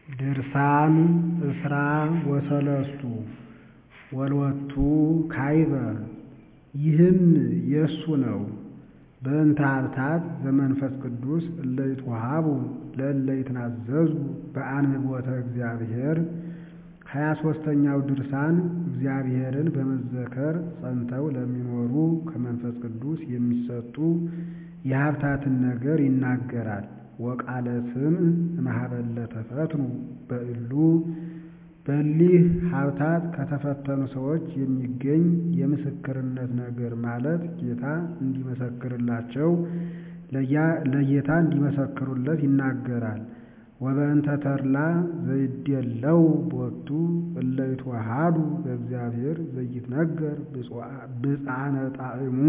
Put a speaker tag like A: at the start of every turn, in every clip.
A: ድርሳን እስራ ወሰለስቱ ወሎቱ ካይበ ይህም የእሱ ነው። በእንተ ሀብታት ዘመንፈስ ቅዱስ እለ ይትወሃቡ ለእለ ይትናዘዙ በአንብቦተ እግዚአብሔር ሀያ ሦስተኛው ድርሳን እግዚአብሔርን በመዘከር ጸንተው ለሚኖሩ ከመንፈስ ቅዱስ የሚሰጡ የሀብታትን ነገር ይናገራል። ወቃለ ስምዕ እምኀበለ ተፈትኑ በእሉ በሊህ ሀብታት ከተፈተኑ ሰዎች የሚገኝ የምስክርነት ነገር ማለት ጌታ እንዲመሰክርላቸው ለጌታ እንዲመሰክሩለት ይናገራል። ወበእንተ ተድላ ዘይዴለው ቦቱ እለ ይትወሃዱ በእግዚአብሔር ዘይትነገር ብፅዓነ ጣዕሙ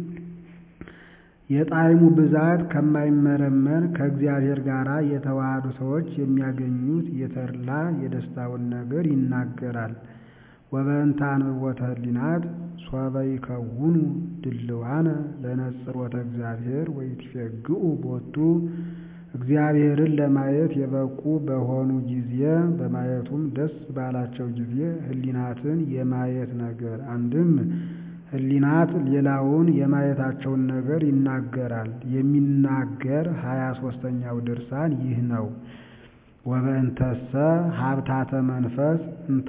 A: የጣዕሙ ብዛት ከማይመረመር ከእግዚአብሔር ጋር የተዋሃዱ ሰዎች የሚያገኙት የተድላ የደስታውን ነገር ይናገራል። ወበእንተ አንብቦተ ህሊናት ሶበ ይከውኑ ድልዋነ ለነጽሮተ እግዚአብሔር ወይትፌግኡ ቦቱ እግዚአብሔርን ለማየት የበቁ በሆኑ ጊዜ በማየቱም ደስ ባላቸው ጊዜ ህሊናትን የማየት ነገር አንድም ህሊናት ሌላውን የማየታቸውን ነገር ይናገራል። የሚናገር ሀያ ሦስተኛው ድርሳን ይህ ነው። ወበእንተሰ ሀብታተ መንፈስ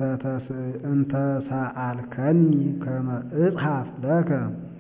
A: እንተሰአልከኒ ከመ እጽሐፍ ለከ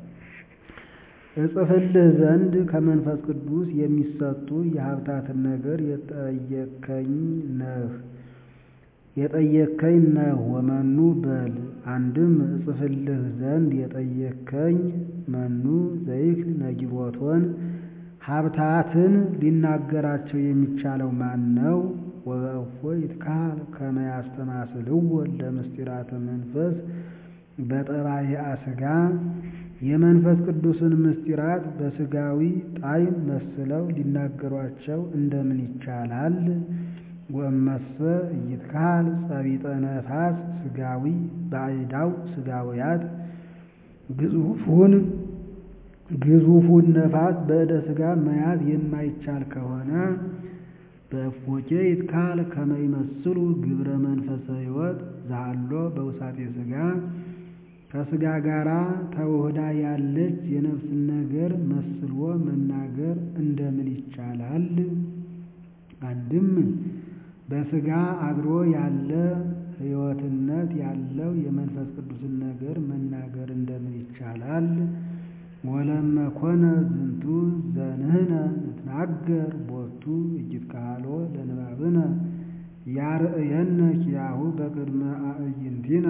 A: እጽፍልህ ዘንድ ከመንፈስ ቅዱስ የሚሰጡ የሀብታትን ነገር የጠየከኝ ነህ የጠየከኝ ነህ ወመኑ በል አንድም እጽፍልህ ዘንድ የጠየከኝ መኑ ዘይክል ነጊሮቶን ሀብታትን ሊናገራቸው የሚቻለው ማን ነው? ወበእፎ ይትካል ከመ ያስተማስልዎ ለምስጢራተ መንፈስ በጠባይአ ሥጋ የመንፈስ ቅዱስን ምስጢራት በሥጋዊ ጣዕም መስለው ሊናገሯቸው እንደምን ይቻላል? ወእመሰ ይትካል ጸቢጠ ነፋስ ሥጋዊ በአይዳው ሥጋውያት ግዙፉን ግዙፉን ነፋስ በእደ ሥጋ መያዝ የማይቻል ከሆነ በእፎኬ ይትካል ከመ ይመስሉ ግብረ መንፈሰ ሕይወት ዛሎ በውሳጤ ሥጋ ከሥጋ ጋራ ተውህዳ ያለች የነፍስን ነገር መስሎ መናገር እንደምን ይቻላል? አንድም በሥጋ አድሮ ያለ ሕይወትነት ያለው የመንፈስ ቅዱስን ነገር መናገር እንደምን ይቻላል? ወለመ ኮነ ዝንቱ ዘንህነ ንትናገር ቦቱ ኢይትከሃሎ ለንባብነ ያርእየነ ኪያሁ በቅድመ አዕይንቲነ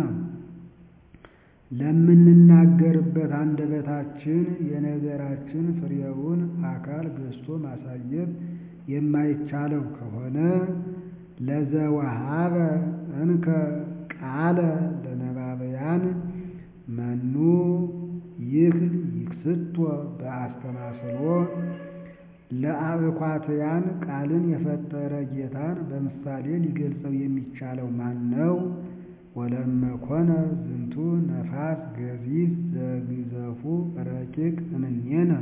A: ለምንናገርበት አንደበታችን የነገራችን ፍሬውን አካል ገዝቶ ማሳየት የማይቻለው ከሆነ ለዘወሃበ እንከ ቃለ ለነባበያን መኑ ይክል ይክስቶ በአስተማስሎ ለአእኳትያን ቃልን የፈጠረ ጌታን በምሳሌ ሊገልጸው የሚቻለው ማን ነው? ወለመ ኮነ ዝንቱ ነፋስ ገዚፍ ዘግዘፉ ረቂቅ እምኔነ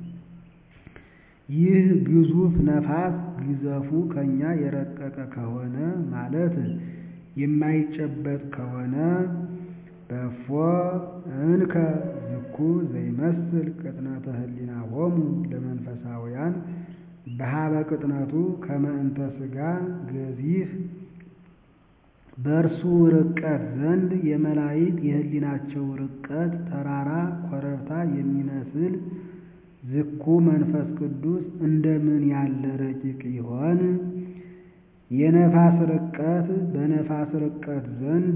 A: ይህ ግዙፍ ነፋስ ግዘፉ ከኛ የረቀቀ ከሆነ ማለት የማይጨበጥ ከሆነ በፎ እንከ ዝኩ ዘይመስል ቅጥነተ ህሊናሆሙ ለመንፈሳውያን በሀበ ቅጥነቱ ከመ እንተ ሥጋ ገዚፍ በእርሱ ርቀት ዘንድ የመላእክት የህሊናቸው ርቀት ተራራ ኮረብታ የሚመስል ዝኩ መንፈስ ቅዱስ እንደምን ያለ ረቂቅ ይሆን? የነፋስ ርቀት በነፋስ ርቀት ዘንድ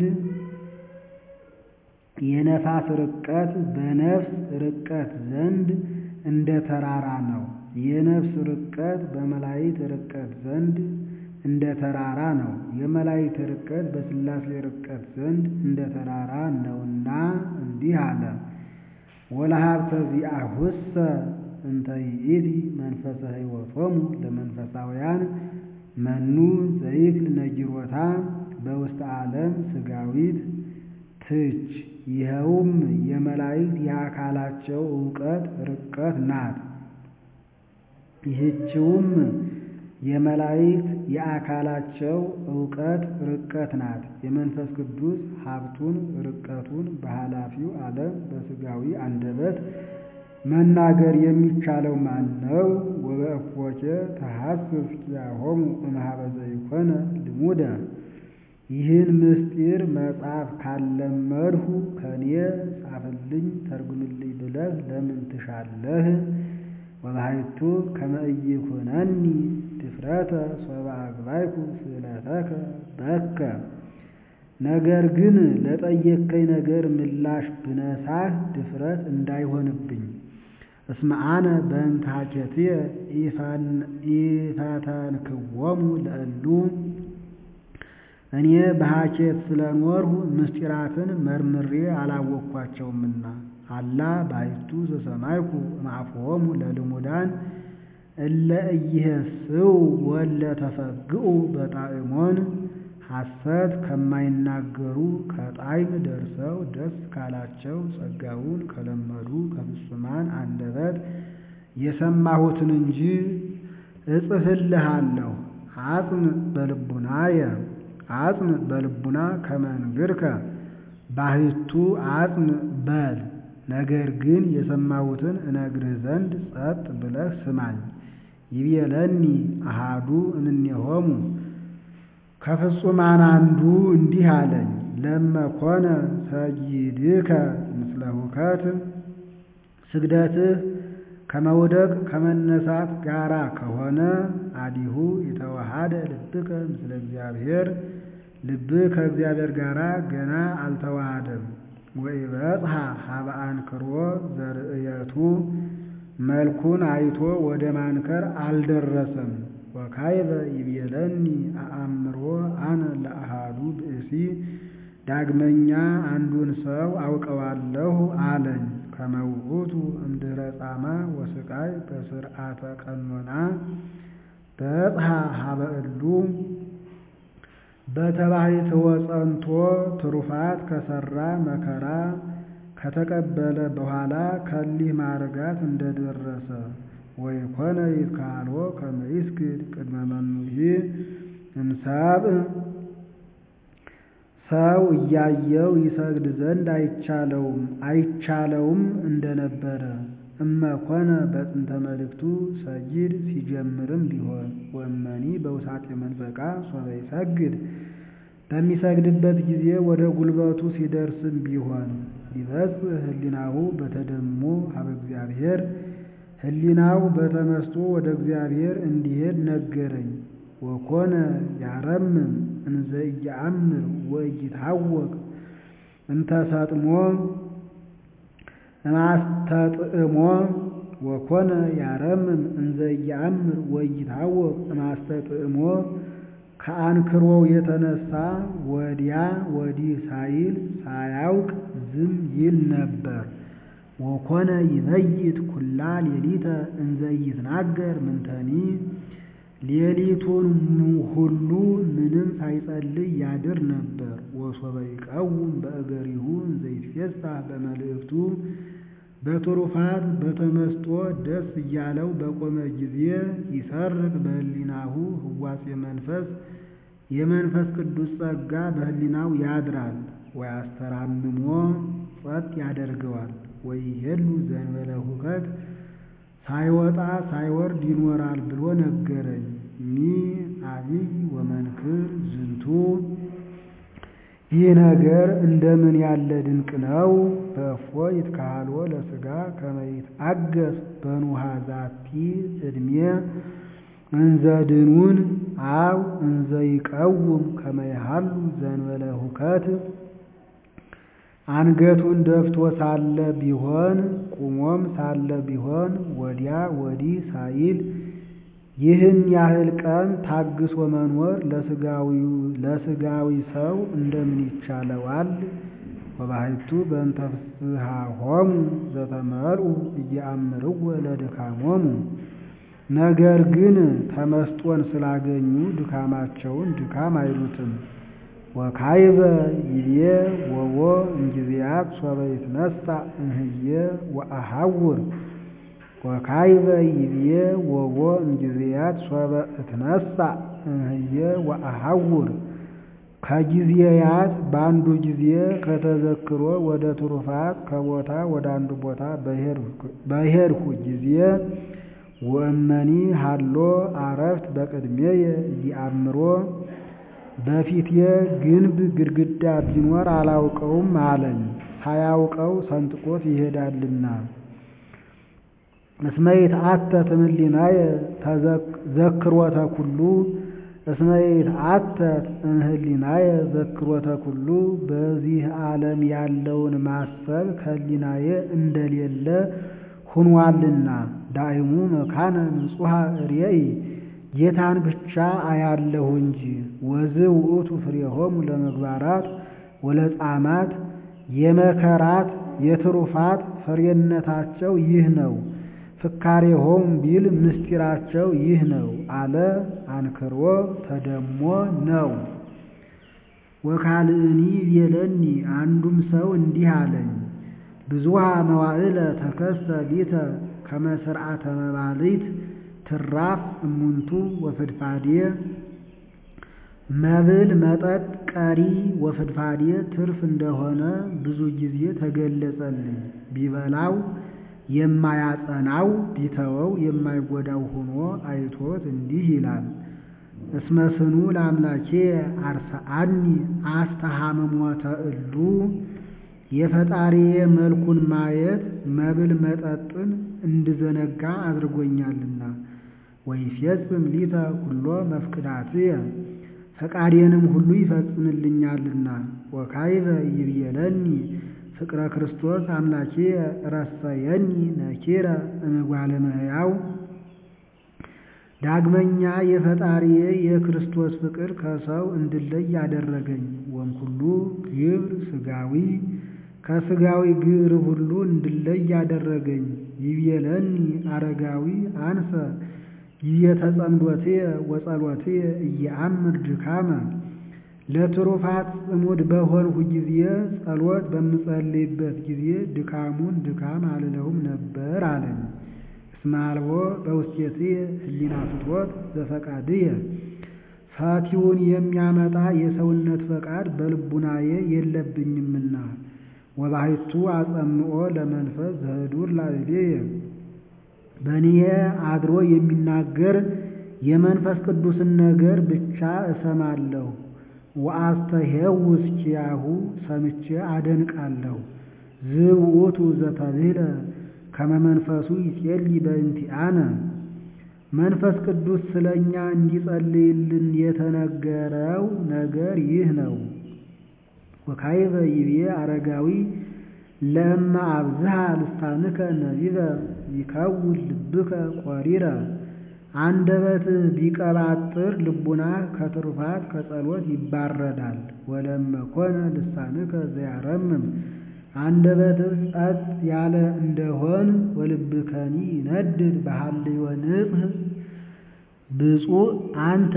A: የነፋስ ርቀት በነፍስ ርቀት ዘንድ እንደ ተራራ ነው። የነፍስ ርቀት በመላእክት ርቀት ዘንድ እንደ ተራራ ነው። የመላእክት ርቀት በሥላሴ ርቀት ዘንድ እንደ ተራራ ነውና እንዲህ አለ። ወለሀብተ ዚአሁሰ እንተ ይእቲ መንፈሰ ሕይወቶሙ ለመንፈሳውያን መኑ ዘይክል ነጊሮታ በውስተ ዓለም ሥጋዊት ትች ይኸውም የመላእክት የአካላቸው ዕውቀት ርቀት ናት። ይህችውም የመላእክት የአካላቸው እውቀት ርቀት ናት። የመንፈስ ቅዱስ ሀብቱን ርቀቱን በኃላፊው ዓለም በሥጋዊ አንደበት መናገር የሚቻለው ማን ነው? ወበእፎኬ ተሐስስ ኪያሆሙ እምኀበ ዘይኮነ ልሙደ ይህን ምስጢር መጽሐፍ ካለመድሁ ከኔ ጻፍልኝ ተርጉምልኝ ብለህ ለምን ትሻለህ? ወባሕቱ ከመ ኢይኩነኒ ድፍረተ ሶበ አግባይኩ ስእለተከ በከ ነገር ግን ለጠየቅከኝ ነገር ምላሽ ብነሳህ ድፍረት እንዳይሆንብኝ እስመ አነ በእንተ ሐኬትየ ኢፈተንክዎሙ ለእሉ እኔ በሐኬት ስለኖርሁ ምስጢራትን መርምሬ አላወቅኳቸውምና አላ ባሕቱ ዘሰማይኩ እምአፍሆሙ ለልሙዳን እለ ኢይሄስው ወለ ተፈግኡ በጣዕሞን ሐሰት ከማይናገሩ ከጣዕም ደርሰው ደስ ካላቸው ጸጋውን ከለመዱ ከፍጹማን አንደበት የሰማሁትን እንጂ እጽፍልሃለሁ። አጽም በልቡናየ አጽም በልቡና ከመንግርከ ባሕቱ አጽም በል ነገር ግን የሰማሁትን እነግርህ ዘንድ ጸጥ ብለህ ስማኝ። ይቤለኒ አሃዱ እምኔሆሙ ከፍጹማን አንዱ እንዲህ አለኝ፣ ለመኮነ ሰጊድከ ምስለ ሁከት ስግደትህ ከመውደቅ ከመነሳት ጋራ ከሆነ አዲሁ የተዋሃደ ልብከ ምስለ እግዚአብሔር ልብህ ከእግዚአብሔር ጋር ገና አልተዋሃደም። ወኢበጽሐ ሀበ አንክሮ ዘርእየቱ መልኩን አይቶ ወደ ማንከር አልደረሰም። ወካይበ ይቤለኒ አአምሮ አነ ለአሃዱ ብእሲ ዳግመኛ አንዱን ሰው አውቀዋለሁ አለኝ። ከመውእቱ እምድኅረ ጻማ ወስቃይ በስርዓተ ቀኖና በጽሐ ሀበ እሉ በተባሕትወ ጸንቶ ትሩፋት ከሠራ መከራ ከተቀበለ በኋላ ከሊህ ማዕርጋት እንደደረሰ ወይኮነ ይትካልዎ ከመ ይስግድ ቅድመ መኑሂ እምሰብእ ሰው እያየው ይሰግድ ዘንድ አይቻለውም አይቻለውም እንደነበረ እመኮነ በጥንተ መልእክቱ ሰጊድ ሲጀምርም ቢሆን ወመኒ በውሳጤ መንፈቃ ሶበ ይሰግድ በሚሰግድበት ጊዜ ወደ ጉልበቱ ሲደርስም ቢሆን ይበጽሕ ህሊናሁ በተደሞ ሀበ እግዚአብሔር ህሊናው በተመስጦ ወደ እግዚአብሔር እንዲሄድ ነገረኝ። ወኮነ ያረምም እንዘ ኢየአምር ወኢይታወቅ እንተሰጥሞ እማስተጥእሞ ወኮነ ያረምም እንዘ ኢየአምር ወኢይታወቅ እማስተጥእሞ ከአንክሮው የተነሳ ወዲያ ወዲህ ሳይል ሳያውቅ ዝም ይል ነበር። ወኮነ ይበይት ኩላ ሌሊተ እንዘ ይትናገር ምንተኒ ሌሊቱን ሁሉ ምንም ሳይጸልይ ያድር ነበር። ወሶበ ይቀውም በእገሪሁ እንዘ ይትፌሳህ በመልእክቱ በትሩፋት በተመስጦ ደስ እያለው በቆመ ጊዜ ይሰርቅ በህሊናሁ ህዋሴ መንፈስ የመንፈስ ቅዱስ ጸጋ በህሊናው ያድራል። ወያስተራምሞ ጸጥ ያደርገዋል። ወይሄሉ ዘንበለ ሁከት ሳይወጣ ሳይወርድ ይኖራል ብሎ ነገረኝ። ሚ አቢይ ወመንክር ዝንቱ ይህ ነገር እንደምን ያለ ድንቅ ነው! በእፎ ይትካህልዎ ለሥጋ ከመ ይትአገስ በኑሃ ዛቲ ዕድሜ እንዘ ድኑን አው እንዘ ይቀውም ከመ ይሃሉ ዘንበለ ሁከት አንገቱን ደፍቶ ሳለ ቢሆን ቁሞም ሳለ ቢሆን ወዲያ ወዲህ ሳይል ይህን ያህል ቀን ታግሶ መኖር ለሥጋዊ ሰው እንደምን ይቻለዋል? ወባሕቱ በእንተ ፍስሓሆሙ ዘተመልኡ እየአምርዎ ለድካሞሙ ነገር ግን ተመስጦን ስላገኙ ድካማቸውን ድካም አይሉትም። ወካይበ ይቤ ወቦ እንጊዜያት ሶበ ይትነሣ እምህየ ወአሐውር ወካይበ ይቤ ወቦ እንጊዜያት ሶበ እትነሣ እምህየ ወአሐውር ከጊዜያት በአንዱ ጊዜ ከተዘክሮ ወደ ትሩፋት ከቦታ ወደ አንዱ ቦታ በሄድሁ ጊዜ ወእመኒ ሀሎ አረፍት በቅድሜየ ኢአምሮ በፊቴ ግንብ ግድግዳ ቢኖር አላውቀውም አለኝ። ሳያውቀው ሰንጥቆት ይሄዳልና። እስመ ይትአተት እምኅሊናየ ዘክሮተ ኩሉ እስመ ይትአተት እምኅሊናየ ዘክሮተ ኩሉ በዚህ ዓለም ያለውን ማሰብ ከሕሊናዬ እንደሌለ ሁኗልና። ዳይሙ መካነ ንጹሐ ርእይ ጌታን ብቻ አያለሁ እንጂ። ወዝ ውእቱ ፍሬሆሙ ለምግባራት ወለጻማት የመከራት የትሩፋት ፍሬነታቸው ይህ ነው። ፍካሬሆሙ ቢል ምስጢራቸው ይህ ነው አለ። አንክሮ ተደሞ ነው። ወካልእኒ ቤለኒ አንዱም ሰው እንዲህ አለኝ ብዙሃ መዋዕለ ተከስተ ሊተ ከመ ሥርዓተ መባልት ትራፍ እሙንቱ ወፍድፋዴ መብል መጠጥ ቀሪ ወፍድፋዴ ትርፍ እንደሆነ ብዙ ጊዜ ተገለጸልኝ። ቢበላው የማያጸናው ቢተወው የማይጎዳው ሆኖ አይቶት እንዲህ ይላል። እስመ ስኑ ለአምላኬ አርሰአኒ አስተሃምሞተ እሉ የፈጣሪዬ መልኩን ማየት መብል መጠጥን እንድዘነጋ አድርጎኛልና። ወይፌጽም ሊተ ኩሎ መፍቅዳትየ ፈቃዴንም ሁሉ ይፈጽምልኛልና። ወካይበ ይብየለኒ ፍቅረ ክርስቶስ አምላኬ ረሰየኒ ነኪረ እምጓለ እመሕያው ዳግመኛ የፈጣሪዬ የክርስቶስ ፍቅር ከሰው እንድለይ ያደረገኝ። ወእምኩሉ ግብር ሥጋዊ ከሥጋዊ ግብር ሁሉ እንድለይ ያደረገኝ። ይብየለኒ አረጋዊ አንሰ ይየተጸምዶትየ ወጸሎትየ እየአምር ድካመ ለትሩፋት ጽሙድ በሆንሁ ጊዜ ጸሎት በምጸልይበት ጊዜ ድካሙን ድካም አልለውም ነበር አለኝ። እስመ አልቦ በውስቴትየ ህሊና ፍትወት ዘፈቃድየ ፈቲውን የሚያመጣ የሰውነት ፈቃድ በልቡናዬ የለብኝምና። ወባሕቱ አጸምኦ ለመንፈስ ዘህዱር ላዕሌየ በእኔ አድሮ የሚናገር የመንፈስ ቅዱስን ነገር ብቻ እሰማለሁ። ወአስተሄውስ ኪያሁ ሰምቼ አደንቃለሁ። ዝውእቱ ዘተብህለ ከመ መንፈሱ ይጼልይ በእንቲአነ መንፈስ ቅዱስ ስለ እኛ እንዲጸልይልን የተነገረው ነገር ይህ ነው። ወካይበ ይቤ አረጋዊ ለእመ አብዝሃ ልሳንከ ነቢበ ይከውን ልብከ ቆሪረ አንደበትህ ቢቀባጥር ልቡናህ ከትሩፋት ከጸሎት ይባረዳል። ወለእመ ኮነ ልሳንከ ዘያረምም አንደበትህ ጸጥ ያለ እንደሆን ወልብከኒ ይነድድ በሃልዮ ንጽሕ ብፁዕ አንተ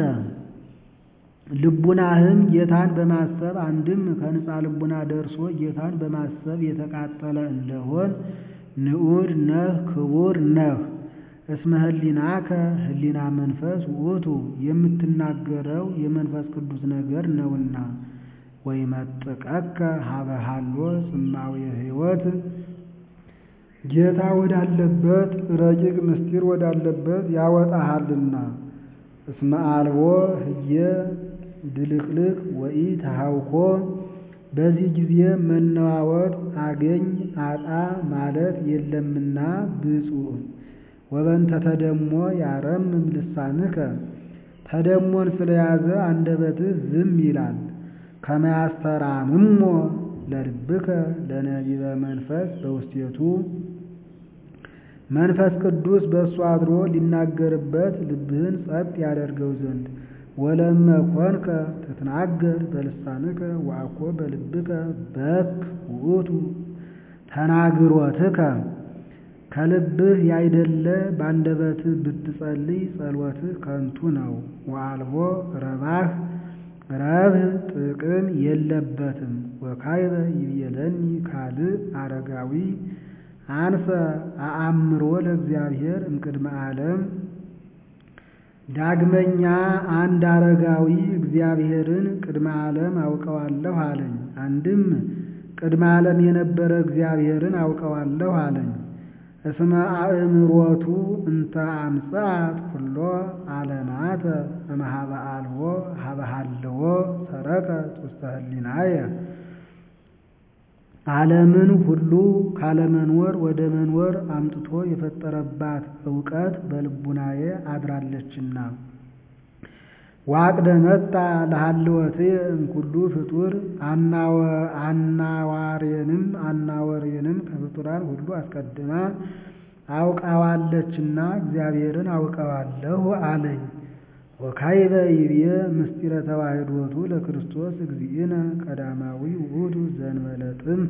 A: ልቡናህም ጌታን በማሰብ አንድም ከንጻ ልቡና ደርሶ ጌታን በማሰብ የተቃጠለ እንደሆን ንዑድ ነህ ክቡር ነህ። እስመ ህሊናከ ህሊና መንፈስ ውእቱ የምትናገረው የመንፈስ ቅዱስ ነገር ነውና። ወይመጥቀከ ሀበ ሀሎ ጽማዊ ሕይወት ጌታ ወዳለበት ረቂቅ ምስጢር ወዳለበት ያወጣሃልና። እስመ አልቦ ህየ ድልቅልቅ ወኢ ተሃውኮ በዚህ ጊዜ መነዋወጥ አገኝ አጣ ማለት የለምና ብፁዕ ወበንተ ተደሞ ያረምም ልሳንከ ተደሞን ስለያዘ አንደበትህ ዝም ይላል። ከመያስተራምሞ ለልብከ ለነቢበ መንፈስ በውስቴቱ መንፈስ ቅዱስ በእሱ አድሮ ሊናገርበት ልብህን ጸጥ ያደርገው ዘንድ ወለመ ኮንከ ትትናገር በልሳንከ ወአኮ በልብከ በክ ውእቱ ተናግሮትከ ከልብህ ያይደለ በአንደበትህ ብትጸልይ ጸሎትህ ከንቱ ነው። ወአልቦ ረባህ ረብህ ጥቅም የለበትም። ወካይበ ይብየለኒ ካልእ አረጋዊ አንሰ አአምሮ ለእግዚአብሔር እምቅድመ ዓለም ዳግመኛ አንድ አረጋዊ እግዚአብሔርን ቅድመ ዓለም አውቀዋለሁ አለኝ። አንድም ቅድመ ዓለም የነበረ እግዚአብሔርን አውቀዋለሁ አለኝ። እስመ አእምሮቱ እንተ አምጽአት ኩሎ ዓለማተ እምኀበ አልቦ ኀበ ሀልዎ ሰረቀት ውስተ ህሊናየ ዓለምን ሁሉ ካለመኖር ወደ መኖር አምጥቶ የፈጠረባት እውቀት በልቡናዬ አድራለችና። ዋቅደ መጣ ለሀልወትየ እምኩሉ ፍጡር አናዋሬንም አናወሬንም ከፍጡራን ሁሉ አስቀድማ አውቃዋለችና እግዚአብሔርን አውቀዋለሁ አለኝ። ወካይበ ይብየ ምስጢረ ተዋሕዶቱ ለክርስቶስ እግዚእነ ቀዳማዊ ውእቱ ዘእንበለ ጥንት።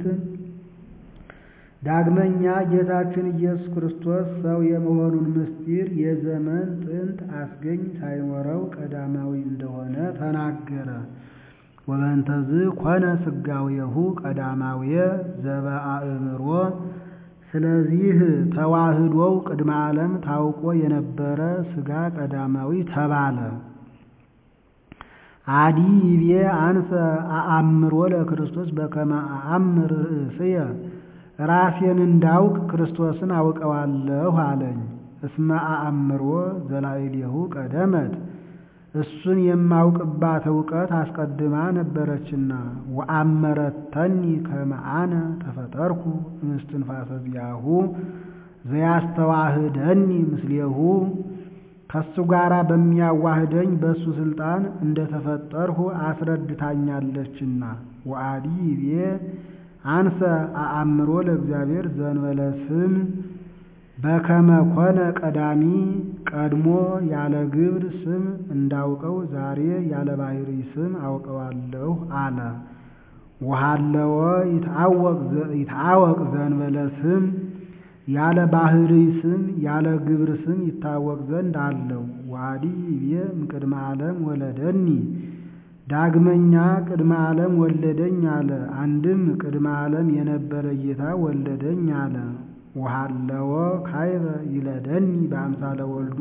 A: ዳግመኛ ጌታችን ኢየሱስ ክርስቶስ ሰው የመሆኑን ምስጢር የዘመን ጥንት አስገኝ ሳይኖረው ቀዳማዊ እንደሆነ ተናገረ። ወበንተዝ ኮነ ስጋዌሁ ቀዳማውየ ዘበአእምሮ ስለዚህ ተዋህዶው ቅድመ ዓለም ታውቆ የነበረ ሥጋ ቀዳማዊ ተባለ። አዲ ይቤ አንሰ አአምሮ ለክርስቶስ በከመ አአምር ርእስየ ራሴን እንዳውቅ ክርስቶስን አውቀዋለሁ አለኝ። እስመ አአምሮ ዘላዕሌሁ ቀደመት እሱን የማውቅባት እውቀት አስቀድማ ነበረችና። ወአመረተኒ ከመ አነ ተፈጠርኩ እምስትንፋሰ ዚአሁ ዘያስተዋህደኒ ምስሌሁ ከሱ ጋራ በሚያዋህደኝ በእሱ ስልጣን እንደተፈጠርሁ አስረድታኛለችና። ወአዲ ይቤ አንሰ አአምሮ ለእግዚአብሔር ዘእንበለ ስም በከመ ኮነ ቀዳሚ ቀድሞ ያለ ግብር ስም እንዳውቀው ዛሬ ያለ ባሕሪ ስም አውቀዋለሁ አለ። ወሃለወ ይትአወቅ ዘእንበለ ስም ያለ ባሕሪ ስም ያለ ግብር ስም ይታወቅ ዘንድ አለው። ወአዲ ይቤ እምቅድመ ዓለም ወለደኒ ዳግመኛ ቅድመ ዓለም ወለደኝ አለ። አንድም ቅድመ ዓለም የነበረ ጌታ ወለደኝ አለ። ወሃለወ ካይበ ይለደኒ በአምሳለ ወልዱ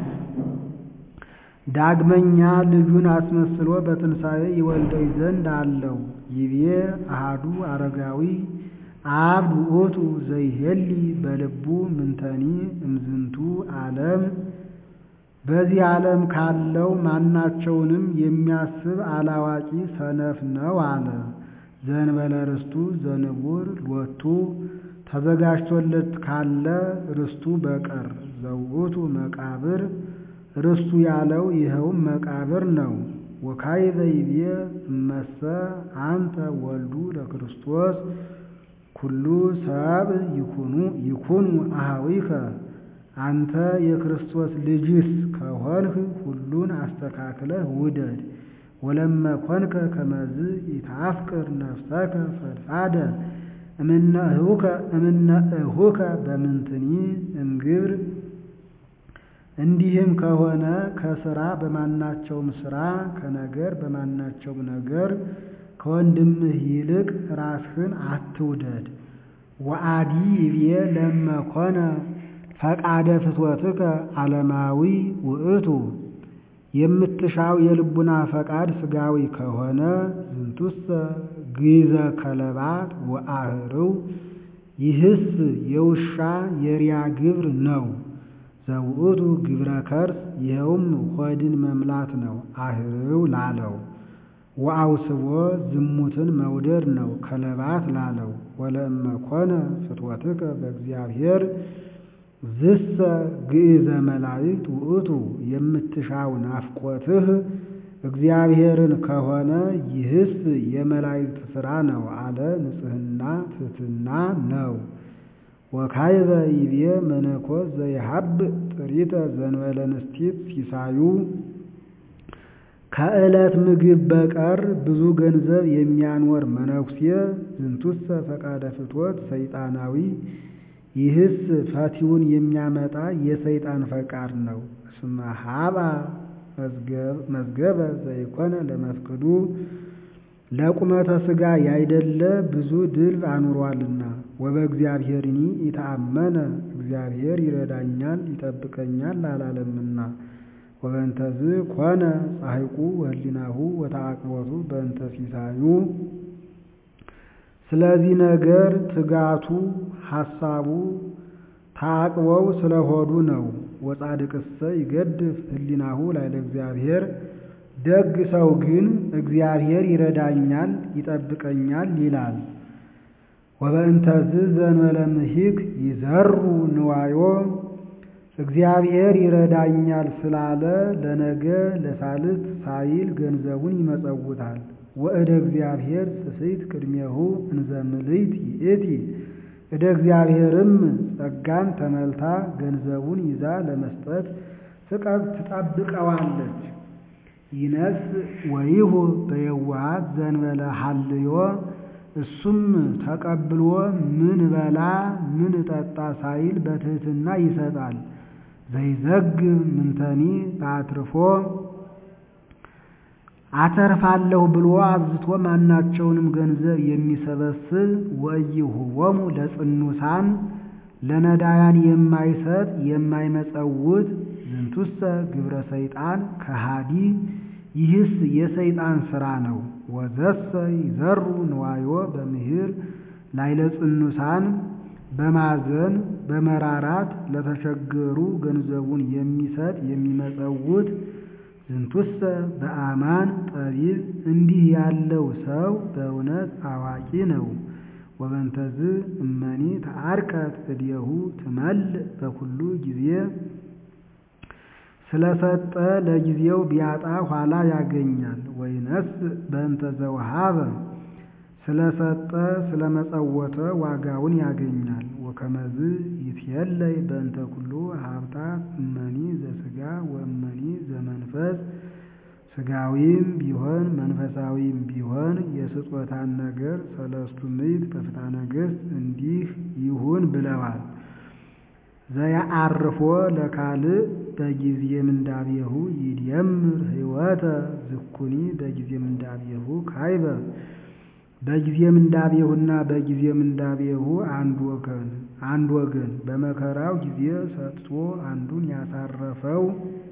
A: ዳግመኛ ልጁን አስመስሎ በትንሣኤ ይወልደኝ ዘንድ አለው። ይቤ አሃዱ አረጋዊ አብድ ውእቱ ዘይሄሊ በልቡ ምንተኒ እምዝንቱ ዓለም በዚህ ዓለም ካለው ማናቸውንም የሚያስብ አላዋቂ ሰነፍ ነው አለ። ዘእንበለ ርስቱ ዘንቡር ሎቱ ተዘጋጅቶለት ካለ ርስቱ በቀር ዘውእቱ መቃብር ርስቱ ያለው ይኸውም መቃብር ነው። ወካይበ ይቤ እመሰ አንተ ወልዱ ለክርስቶስ ኩሉ ሰብ ይኩኑ ይኩኑ አኀዊከ አንተ የክርስቶስ ልጅስ ከሆንህ ሁሉን አስተካክለህ ውደድ። ወለመ ኮንከ ከመዝ ይታፍቅር ነፍሰከ ፈድፋደ እምነ እሁከ በምንትኒ እምግብር እንዲህም ከሆነ ከስራ በማናቸውም ስራ ከነገር በማናቸውም ነገር ከወንድምህ ይልቅ ራስህን አትውደድ። ወአዲ ይብዬ ለመኮነ ፈቃደ ፍትወትከ ዓለማዊ ውእቱ የምትሻው የልቡና ፈቃድ ስጋዊ ከሆነ ዝንቱሰ ግዘ ከለባት ወአህርው ይህስ የውሻ የሪያ ግብር ነው። ዘውእቱ ግብረ ከርስ ይኸውም ሆድን መምላት ነው። አህርው ላለው ወአውስቦ ዝሙትን መውደድ ነው። ከለባት ላለው ወለእመ ኮነ ፍትወትከ በእግዚአብሔር ዝሰ ግእዘ መላእክት ውእቱ የምትሻው ናፍቆትህ እግዚአብሔርን ከሆነ ይህስ የመላእክት ሥራ ነው አለ። ንጽሕና ትሕትና ነው። ወካይበ ይቤ መነኮስ ዘይሃብእ ጥሪተ ዘንበለ ንስቲት ሲሳዩ ከዕለት ምግብ በቀር ብዙ ገንዘብ የሚያኖር መነኩሴ ዝንቱሰ ፈቃደ ፍትወት ሰይጣናዊ ይህስ ፈቲውን የሚያመጣ የሰይጣን ፈቃድ ነው። እስመ ሀባ መዝገበ ዘይኮነ ለመፍቅዱ ለቁመተ ሥጋ ያይደለ ብዙ ድልብ አኑሯልና። ወበእግዚአብሔርኒ ኢተአመነ እግዚአብሔር ይረዳኛል ይጠብቀኛል አላለምና። ወበእንተዝ ኮነ ጻሕቁ ወህሊናሁ ወተአቅቦቱ በእንተ ሲሳዩ ስለዚህ ነገር ትጋቱ ሐሳቡ ታቅበው ስለሆዱ ነው። ወጻድቅሰ ይገድፍ ህሊናሁ ላዕለ እግዚአብሔር ደግ ሰው ግን እግዚአብሔር ይረዳኛል ይጠብቀኛል ይላል። ወበእንተዝ ዘእንበለ ምሂክ ይዘሩ ንዋዮ እግዚአብሔር ይረዳኛል ስላለ ለነገ ለሳልት ሳይል ገንዘቡን ይመጸውታል። ወእደ እግዚአብሔር ስስይት ቅድሜሁ እንዘ ምልዕት ይእቲ እደ እግዚአብሔርም ጸጋን ተመልታ ገንዘቡን ይዛ ለመስጠት ትጠብቀዋለች። ይነስ ወይሁ በየዋሃት ዘእንበለ ሀልዮ እሱም ተቀብሎ ምን በላ ምን ጠጣ ሳይል በትሕትና ይሰጣል። ዘይዘግብ ምንተኒ በአትርፎ አተርፋለሁ ብሎ አብዝቶ ማናቸውንም ገንዘብ የሚሰበስብ ወኢይሁቦሙ ለጽኑሳን ለነዳያን የማይሰጥ የማይመጸውት ዝንቱሰ ግብረ ሰይጣን ከሃዲ ይህስ የሰይጣን ሥራ ነው። ወዘሰ ይዘሩ ንዋዮ በምሂር ላዕለ ጽኑሳን በማዘን በመራራት ለተቸገሩ ገንዘቡን የሚሰጥ የሚመጸውት ዝንቱሰ በአማን ጠቢብ እንዲህ ያለው ሰው በእውነት አዋቂ ነው። ወበንተዝ እመኒ ተአርቀት እዴሁ ትመልእ በኩሉ ጊዜ ስለሰጠ ለጊዜው ቢያጣ ኋላ ያገኛል። ወይነስ በእንተ ዘወሃበ ስለሰጠ ስለመጸወተ ዋጋውን ያገኛል። ወከመዝ ይትየለይ በእንተ ኩሉ ሀብታት እመኒ ዘሥጋ ወእመኒ ዘመንፈስ ሥጋዊም ቢሆን መንፈሳዊም ቢሆን የስጦታን ነገር ሰለስቱ ምዕት በፍትሐ ነገሥት እንዲህ ይሁን ብለዋል። ዘያአርፎ ለካልእ በጊዜ ምንዳቤሁ ይድየምር ሕይወተ ዝኩኒ በጊዜ ምንዳቤሁ ካይበ በጊዜ ምንዳቤሁና በጊዜ ምንዳቤሁ አንድ ወገን አንድ ወገን በመከራው ጊዜ ሰጥቶ አንዱን ያሳረፈው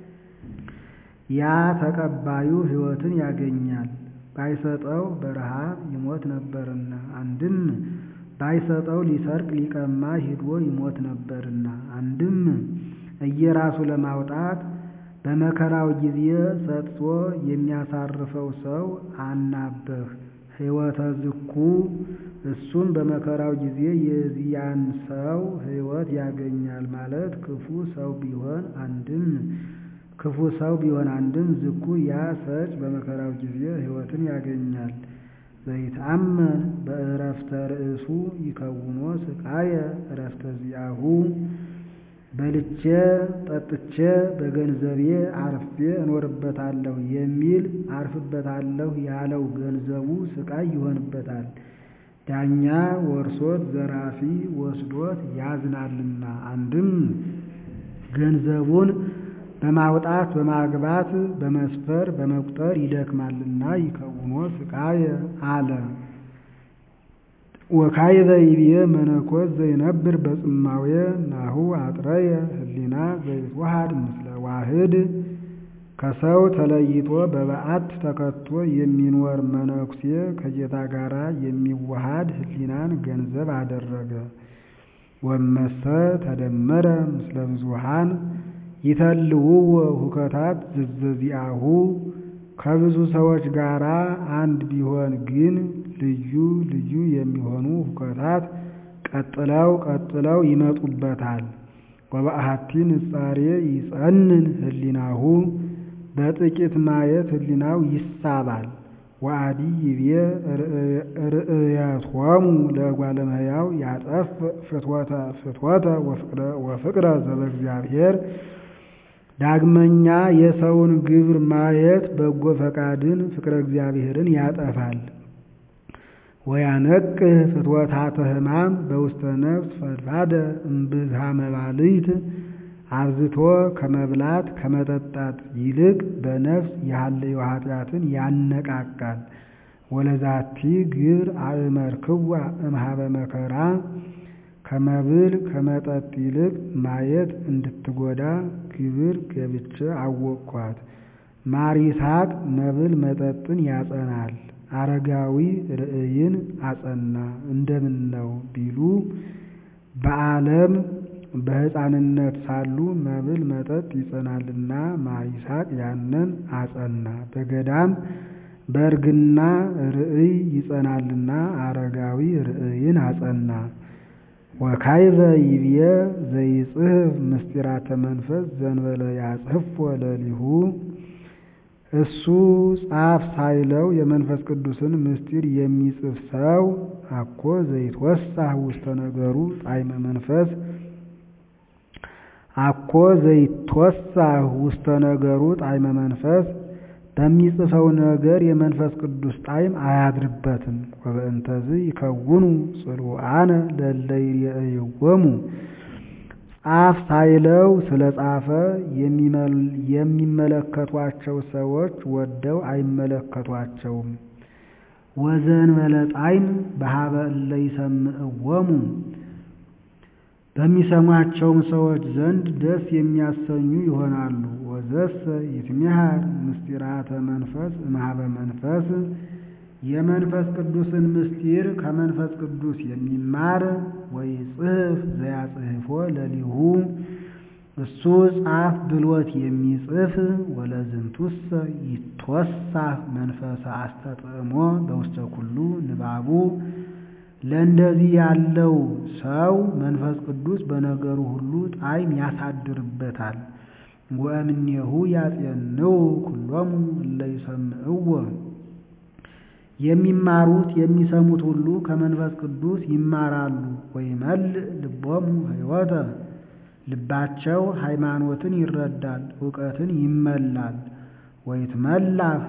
A: ያ ተቀባዩ ሕይወትን ያገኛል። ባይሰጠው በረሃብ ይሞት ነበርና አንድም ባይሰጠው ሊሰርቅ ሊቀማ ሂዶ ይሞት ነበርና አንድም እየራሱ ለማውጣት በመከራው ጊዜ ሰጥቶ የሚያሳርፈው ሰው አናበህ ሕይወተ ዝኩ እሱም በመከራው ጊዜ የዚያን ሰው ሕይወት ያገኛል ማለት ክፉ ሰው ቢሆን አንድም ክፉ ሰው ቢሆን አንድም ዝኩ ያ ሰጭ በመከራው ጊዜ ሕይወትን ያገኛል። ዘይትአመን በእረፍተ ርእሱ ይከውኖ ስቃየ እረፍተ ዚአሁ በልቼ ጠጥቼ በገንዘቤ አርፌ እኖርበታለሁ የሚል አርፍበታለሁ ያለው ገንዘቡ ስቃይ ይሆንበታል። ዳኛ ወርሶት ዘራፊ ወስዶት ያዝናልና አንድም ገንዘቡን በማውጣት በማግባት በመስፈር በመቁጠር ይደክማልና ይከውኖ ስቃየ አለ። ወካይበ ይብየ መነኮስ ዘይነብር በጽማዌ ናሁ አጥረየ ህሊና ዘይትወሃድ ምስለ ዋህድ ከሰው ተለይቶ በበዓት ተከቶ የሚኖር መነኩሴ ከጌታ ጋር የሚዋሃድ ህሊናን ገንዘብ አደረገ። ወመሰ ተደመረ ምስለ ብዙሃን ይተልውዎ ሁከታት ዘዘዚአሁ ከብዙ ሰዎች ጋር አንድ ቢሆን ግን ልዩ ልዩ የሚሆኑ ሁከታት ቀጥለው ቀጥለው ይመጡበታል። ወበአሐቲ ንጻሬ ይጸንን ህሊናሁ በጥቂት ማየት ህሊናው ይሳባል። ወአዲ ይብየ ርእየቶሙ ለእጓለ እመሕያው ያጠፍ ፍትወተ ፍትወተ ወፍቅረ ዘበእግዚአብሔር ዳግመኛ የሰውን ግብር ማየት በጎ ፈቃድን ፍቅረ እግዚአብሔርን ያጠፋል። ወያነቅህ ፍትወታተ ሕማም በውስተ ነፍስ ፈድፋደ እምብዝሃ መባልይት አብዝቶ ከመብላት ከመጠጣት ይልቅ በነፍስ ያለየው ኃጢአትን ያነቃቃል። ወለዛቲ ግብር አእመርክዋ እምኀበ መከራ ከመብል ከመጠጥ ይልቅ ማየት እንድትጎዳ ግብር ገብቼ አወቅኳት። ማር ይስሐቅ መብል መጠጥን ያጸናል፣ አረጋዊ ርእይን አጸና እንደምን ነው ቢሉ በዓለም በሕፃንነት ሳሉ መብል መጠጥ ይጸናልና ማር ይስሐቅ ያንን አጸና። በገዳም በእርግና ርእይ ይጸናልና አረጋዊ ርእይን አጸና። ወካይበ ይብየ ዘይጽሕፍ ምስጢራተ መንፈስ ዘንበለ ያጽሕፎ ለሊሁ እሱ ጻፍ ሳይለው የመንፈስ ቅዱስን ምስጢር የሚጽፍ ሰው አኮ ዘይትወሳህ ውስተ ነገሩ ጣዕመ መንፈስ አኮ ዘይትወሳህ ውስተ ነገሩ ጣዕመ መንፈስ በሚጽፈው ነገር የመንፈስ ቅዱስ ጣዕም አያድርበትም። ወበእንተዝ ይከውኑ ጽሉአነ ለእለ ይሬእይዎሙ ጻፍ ሳይለው ስለ ጻፈ የሚመለከቷቸው ሰዎች ወደው አይመለከቷቸውም። ወዘእንበለ ጣዕም በሀበ እለ ይሰምዕዎሙ በሚሰሟቸውም ሰዎች ዘንድ ደስ የሚያሰኙ ይሆናሉ። ወዘሰ ይትሚሃር ምስጢራተ መንፈስ እምኀበ መንፈስ የመንፈስ ቅዱስን ምስጢር ከመንፈስ ቅዱስ የሚማር ወይጽሕፍ ዘያጽሕፎ ለሊሁ እሱ ጻፍ ብሎት የሚጽፍ ወለዝንቱሰ ይትወሳህ መንፈሰ አስተጥዕሞ በውስተ ኩሉ ንባቡ ለእንደዚህ ያለው ሰው መንፈስ ቅዱስ በነገሩ ሁሉ ጣዕም ያሳድርበታል። ወእምኔሁ ያጼንው ኩሎሙ እለ ይሰምዕዎ የሚማሩት የሚሰሙት ሁሉ ከመንፈስ ቅዱስ ይማራሉ። ወይመልእ ልቦሙ ሕይወተ ልባቸው ሃይማኖትን ይረዳል፣ እውቀትን ይመላል። ወይትመላህ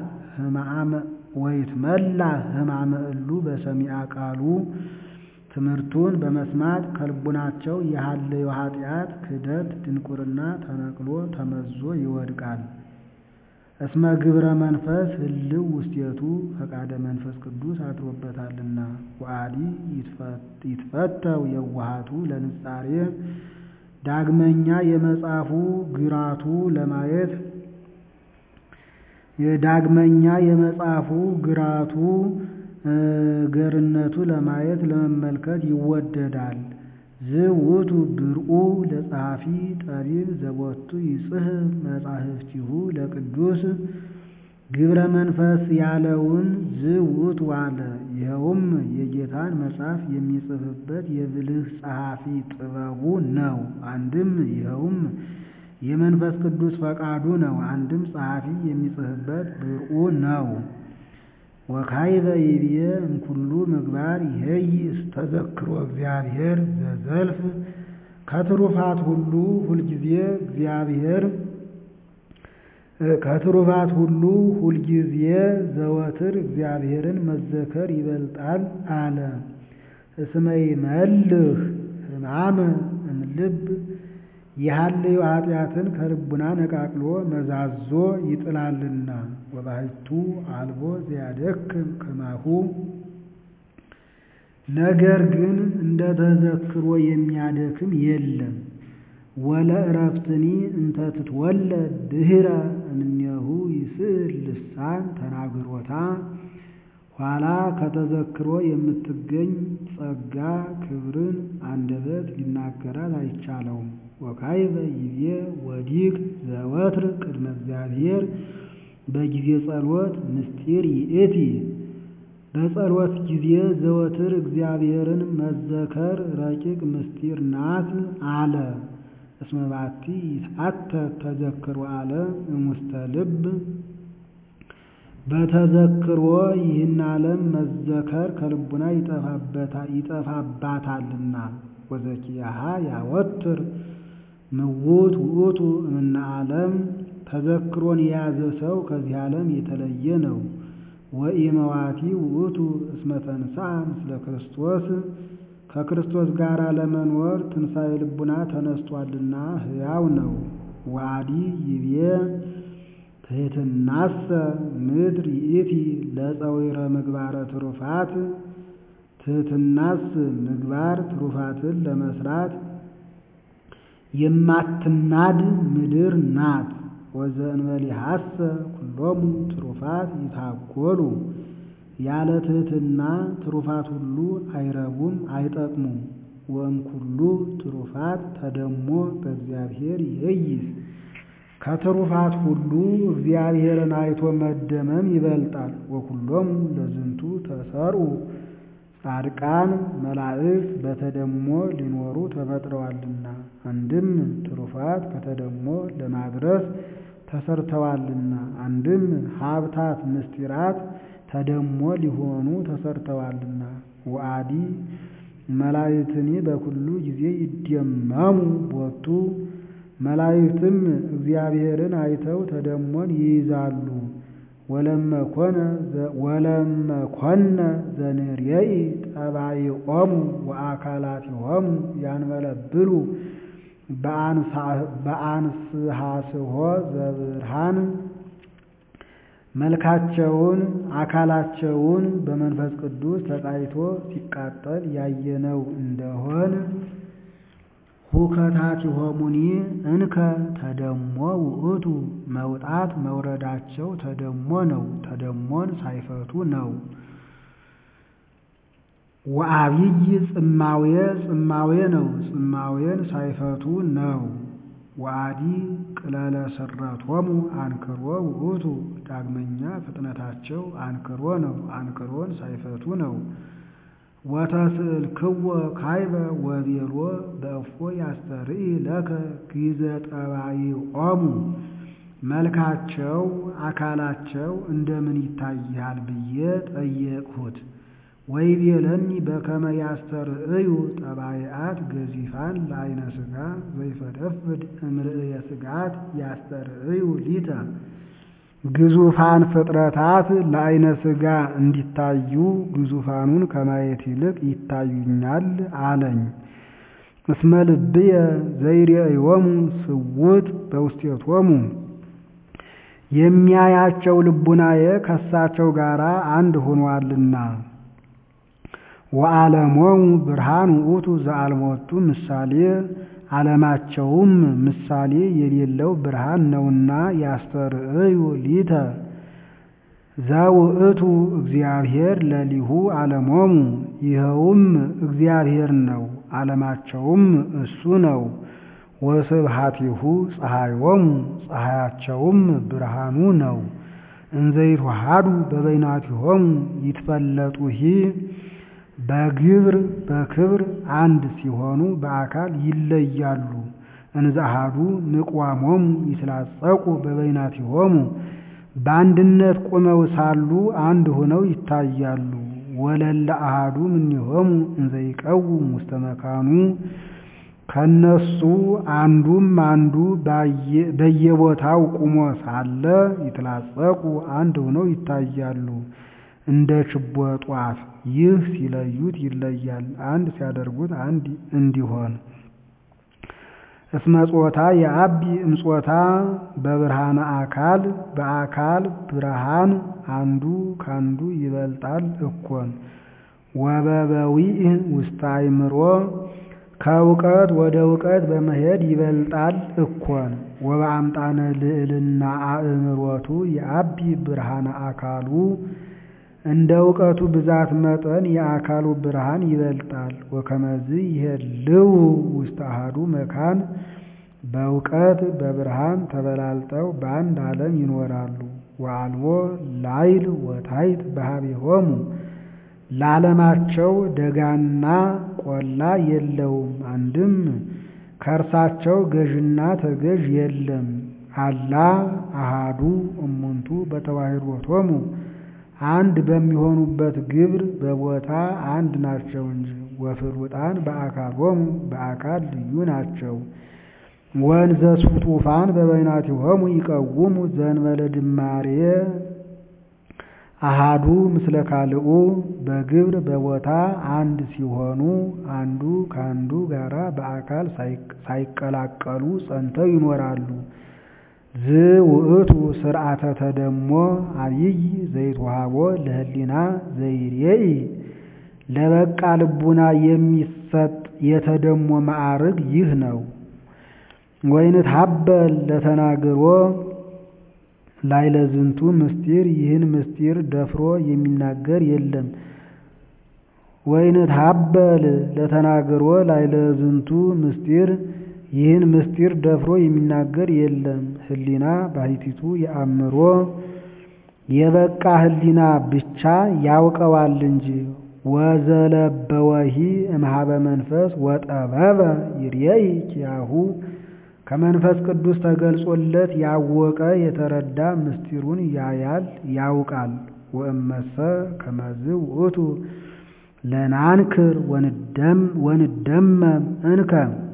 A: ሕማመ እሉ በሰሚዐ ቃሉ ትምህርቱን በመስማት ከልቡናቸው የሃለዮ ኃጢአት፣ ክደት፣ ድንቁርና ተነቅሎ ተመዞ ይወድቃል። እስመ ግብረ መንፈስ ህልው ውስቴቱ ፈቃደ መንፈስ ቅዱስ አድሮበታልና። ወአዲ ይትፈተው የዋሃቱ ለንጻሬ ዳግመኛ የመጽሐፉ ግራቱ ለማየት የዳግመኛ የመጽሐፉ ግራቱ ገርነቱ ለማየት ለመመልከት ይወደዳል። ዝውቱ ብርኡ ለጸሐፊ ጠቢብ ዘቦቱ ይጽሕፍ መጻሕፍቲሁ ለቅዱስ ግብረ መንፈስ ያለውን ዝውቱ አለ። ይኸውም የጌታን መጽሐፍ የሚጽፍበት የብልህ ጸሐፊ ጥበቡ ነው። አንድም ይኸውም የመንፈስ ቅዱስ ፈቃዱ ነው። አንድም ጸሐፊ የሚጽፍበት ብርኡ ነው። ወካይበ ይብየ እምኩሉ ምግባር ይሄይ ተዘክሮ እግዚአብሔር ዘዘልፍ ከትሩፋት ሁሉ ሁልጊዜ እግዚአብሔር ከትሩፋት ሁሉ ሁልጊዜ ዘወትር እግዚአብሔርን መዘከር ይበልጣል አለ። እስመ ይመልህ ሕማመ እምልብ የሃለዮ ኃጢአትን ከልቡና ነቃቅሎ መዛዞ ይጥላልና። ወባሕቱ አልቦ ዘያደክም ከማሁ ነገር ግን እንደ ተዘክሮ የሚያደክም የለም። ወለ እረፍትኒ እንተ ትትወለድ ድኅረ እምኔሁ ይስእል ልሳን ተናግሮታ ኋላ ከተዘክሮ የምትገኝ ጸጋ ክብርን አንደበት ሊናገራት አይቻለውም። ወካይበ ይቤ ወዲቅ ዘወትር ቅድመ እግዚአብሔር በጊዜ ጸሎት ምስጢር ይእቲ በጸሎት ጊዜ ዘወትር እግዚአብሔርን መዘከር ረቂቅ ምስጢር ናት አለ። እስመ ባቲ ይትአተት ተዘክሮ አለ እሙስተ ልብ በተዘክሮ ይህን ዓለም መዘከር ከልቡና ይጠፋባታልና። ወዘኪያሃ ያወትር ምውት ውእቱ እምነ ዓለም ተዘክሮን የያዘ ሰው ከዚህ ዓለም የተለየ ነው። ወኢመዋቲ ውእቱ እስመ ተንሥአ ምስለ ክርስቶስ ከክርስቶስ ጋር ለመኖር ትንሣኤ ልቡና ተነስቷልና ሕያው ነው። ዋዲ ይቤ ትሕትናሰ ምድር ይእቲ ለፀዊረ ምግባረ ትሩፋት ትሕትናስ ምግባር ትሩፋትን ለመስራት የማትናድ ምድር ናት። ወዘእንበሌሐሰ ኩሎሙ ትሩፋት ይታጎሉ ያለ ትሕትና ትሩፋት ሁሉ አይረቡም አይጠቅሙም። ወእምኩሉ ትሩፋት ተደሞ በእግዚአብሔር ይእይስ ከትሩፋት ሁሉ እግዚአብሔርን አይቶ መደመም ይበልጣል። ወኩሎሙ ለዝንቱ ተሰርኡ ጻድቃን መላእክት በተደሞ ሊኖሩ ተፈጥረዋልና አንድም ትሩፋት ከተደሞ ለማድረስ ተሰርተዋልና አንድም ሀብታት ምስጢራት ተደሞ ሊሆኑ ተሰርተዋልና ወአዲ መላእክትኒ በኩሉ ጊዜ ይደመሙ ቦቱ መላእክትም እግዚአብሔርን አይተው ተደሞን ይይዛሉ። ወለመኮነ ዘንርየኢ ጠባይኦሙ ወአካላቲሆሙ ያንበለብሉ በአንስሐስሖ ዘብርሃን መልካቸውን አካላቸውን በመንፈስ ቅዱስ ተቃይቶ ሲቃጠል ያየነው እንደሆን ሁከታቲሆሙኒ እንከ ተደሞ ውእቱ መውጣት መውረዳቸው ተደሞ ነው። ተደሞን ሳይፈቱ ነው። ወአብይ ጽማዌ ጽማዌ ነው። ጽማዌን ሳይፈቱ ነው። ወአዲ ቅለለ ስረቶሙ አንክሮ ውእቱ ዳግመኛ ፍጥነታቸው አንክሮ ነው። አንክሮን ሳይፈቱ ነው። ወተስእልክዎ ካይበ ወቤሎ በእፎ ያስተርኢ ለከ ጊዘ ጠባይኦሙ መልካቸው አካላቸው እንደምን ይታይሃል ብዬ ጠየቅሁት። ወይቤለኒ በከመ ያስተርእዩ ጠባይአት ገዚፋን ለአይነ ሥጋ ዘይፈደፍድ እምርእየ ሥጋት ያስተርእዩ ሊተ ግዙፋን ፍጥረታት ለአይነ ሥጋ እንዲታዩ ግዙፋኑን ከማየት ይልቅ ይታዩኛል አለኝ። እስመ ልብየ ዘይሬእዮሙ ስውጥ በውስቴቶሙ የሚያያቸው ልቡናዬ ከሳቸው ጋር አንድ ሆኗልና። ወዓለሞሙ ብርሃን ውእቱ ዘአልሞቱ ምሳሌ ዓለማቸውም ምሳሌ የሌለው ብርሃን ነውና ያስተርእዩ ሊተ ዘውእቱ እግዚአብሔር ለሊሁ ዓለሞሙ ይኸውም እግዚአብሔር ነው፣ ዓለማቸውም እሱ ነው። ወስብሐቲሁ ፀሐዮሙ ፀሐያቸውም ብርሃኑ ነው። እንዘይትወሃዱ በበይናቲሆሙ ይትፈለጡሂ በግብር በክብር አንድ ሲሆኑ በአካል ይለያሉ። እንዘአሐዱ ንቋሞሙ ይትላጸቁ በበይናቲሆሙ በአንድነት ቁመው ሳሉ አንድ ሆነው ይታያሉ። ወለለ አሐዱ እምኔሆሙ እንዘይቀውም ውስተ መካኑ ከነሱ አንዱም አንዱ በየቦታው ቁሞ ሳለ ይትላጸቁ አንድ ሆነው ይታያሉ እንደ ችቦ ጧፍ። ይህ ሲለዩት ይለያል፣ አንድ ሲያደርጉት አንድ እንዲሆን። እስመ ጾታ የአቢ እምጾታ በብርሃነ አካል በአካል ብርሃን አንዱ ካንዱ ይበልጣል እኮን። ወበበዊዕ ውስተ አእምሮ ከእውቀት ወደ እውቀት በመሄድ ይበልጣል እኮን። ወበአምጣነ ልዕልና አእምሮቱ የአቢ ብርሃነ አካሉ እንደ እውቀቱ ብዛት መጠን የአካሉ ብርሃን ይበልጣል። ወከመዝ ይሄልው ውስተ አሐዱ መካን በእውቀት በብርሃን ተበላልጠው በአንድ ዓለም ይኖራሉ። ወአልቦ ላይል ወታይት በኀቤሆሙ ለዓለማቸው ደጋና ቆላ የለውም። አንድም ከእርሳቸው ገዥና ተገዥ የለም። አላ አሃዱ እሙንቱ በተዋሕዶቶሙ አንድ በሚሆኑበት ግብር በቦታ አንድ ናቸው እንጂ። ወፍሉጣን በአካሎሙ በአካል ልዩ ናቸው። ወንዘ ስጡፋን በበይናቲሆሙ ይቀውሙ ዘእንበለ ድማሬ አሃዱ ምስለ ካልኡ በግብር በቦታ አንድ ሲሆኑ አንዱ ከአንዱ ጋራ በአካል ሳይቀላቀሉ ጸንተው ይኖራሉ። ዝውእቱ ስርዓተ ተደሞ አብይ ዘይትወሃቦ ለህሊና ዘይሬኢ ለበቃ ልቡና የሚሰጥ የተደሞ ማዕርግ ይህ ነው። ወይንትሀበል ለተናግሮ ላዕለ ዝንቱ ምስጢር ይህን ምስጢር ደፍሮ የሚናገር የለም። ወይንትሀበል ለተናግሮ ላዕለ ዝንቱ ምስጢር ይህን ምስጢር ደፍሮ የሚናገር የለም። ህሊና ባሕቲቱ የአእምሮ የበቃ ህሊና ብቻ ያውቀዋል እንጂ። ወዘለበወሂ እምኀበ መንፈስ ወጠበበ ይርኤይ ኪያሁ ከመንፈስ ቅዱስ ተገልጾለት ያወቀ የተረዳ ምስጢሩን ያያል ያውቃል። ወእመሰ ከመዝ ውእቱ ለናንክር ወንደመም እንከ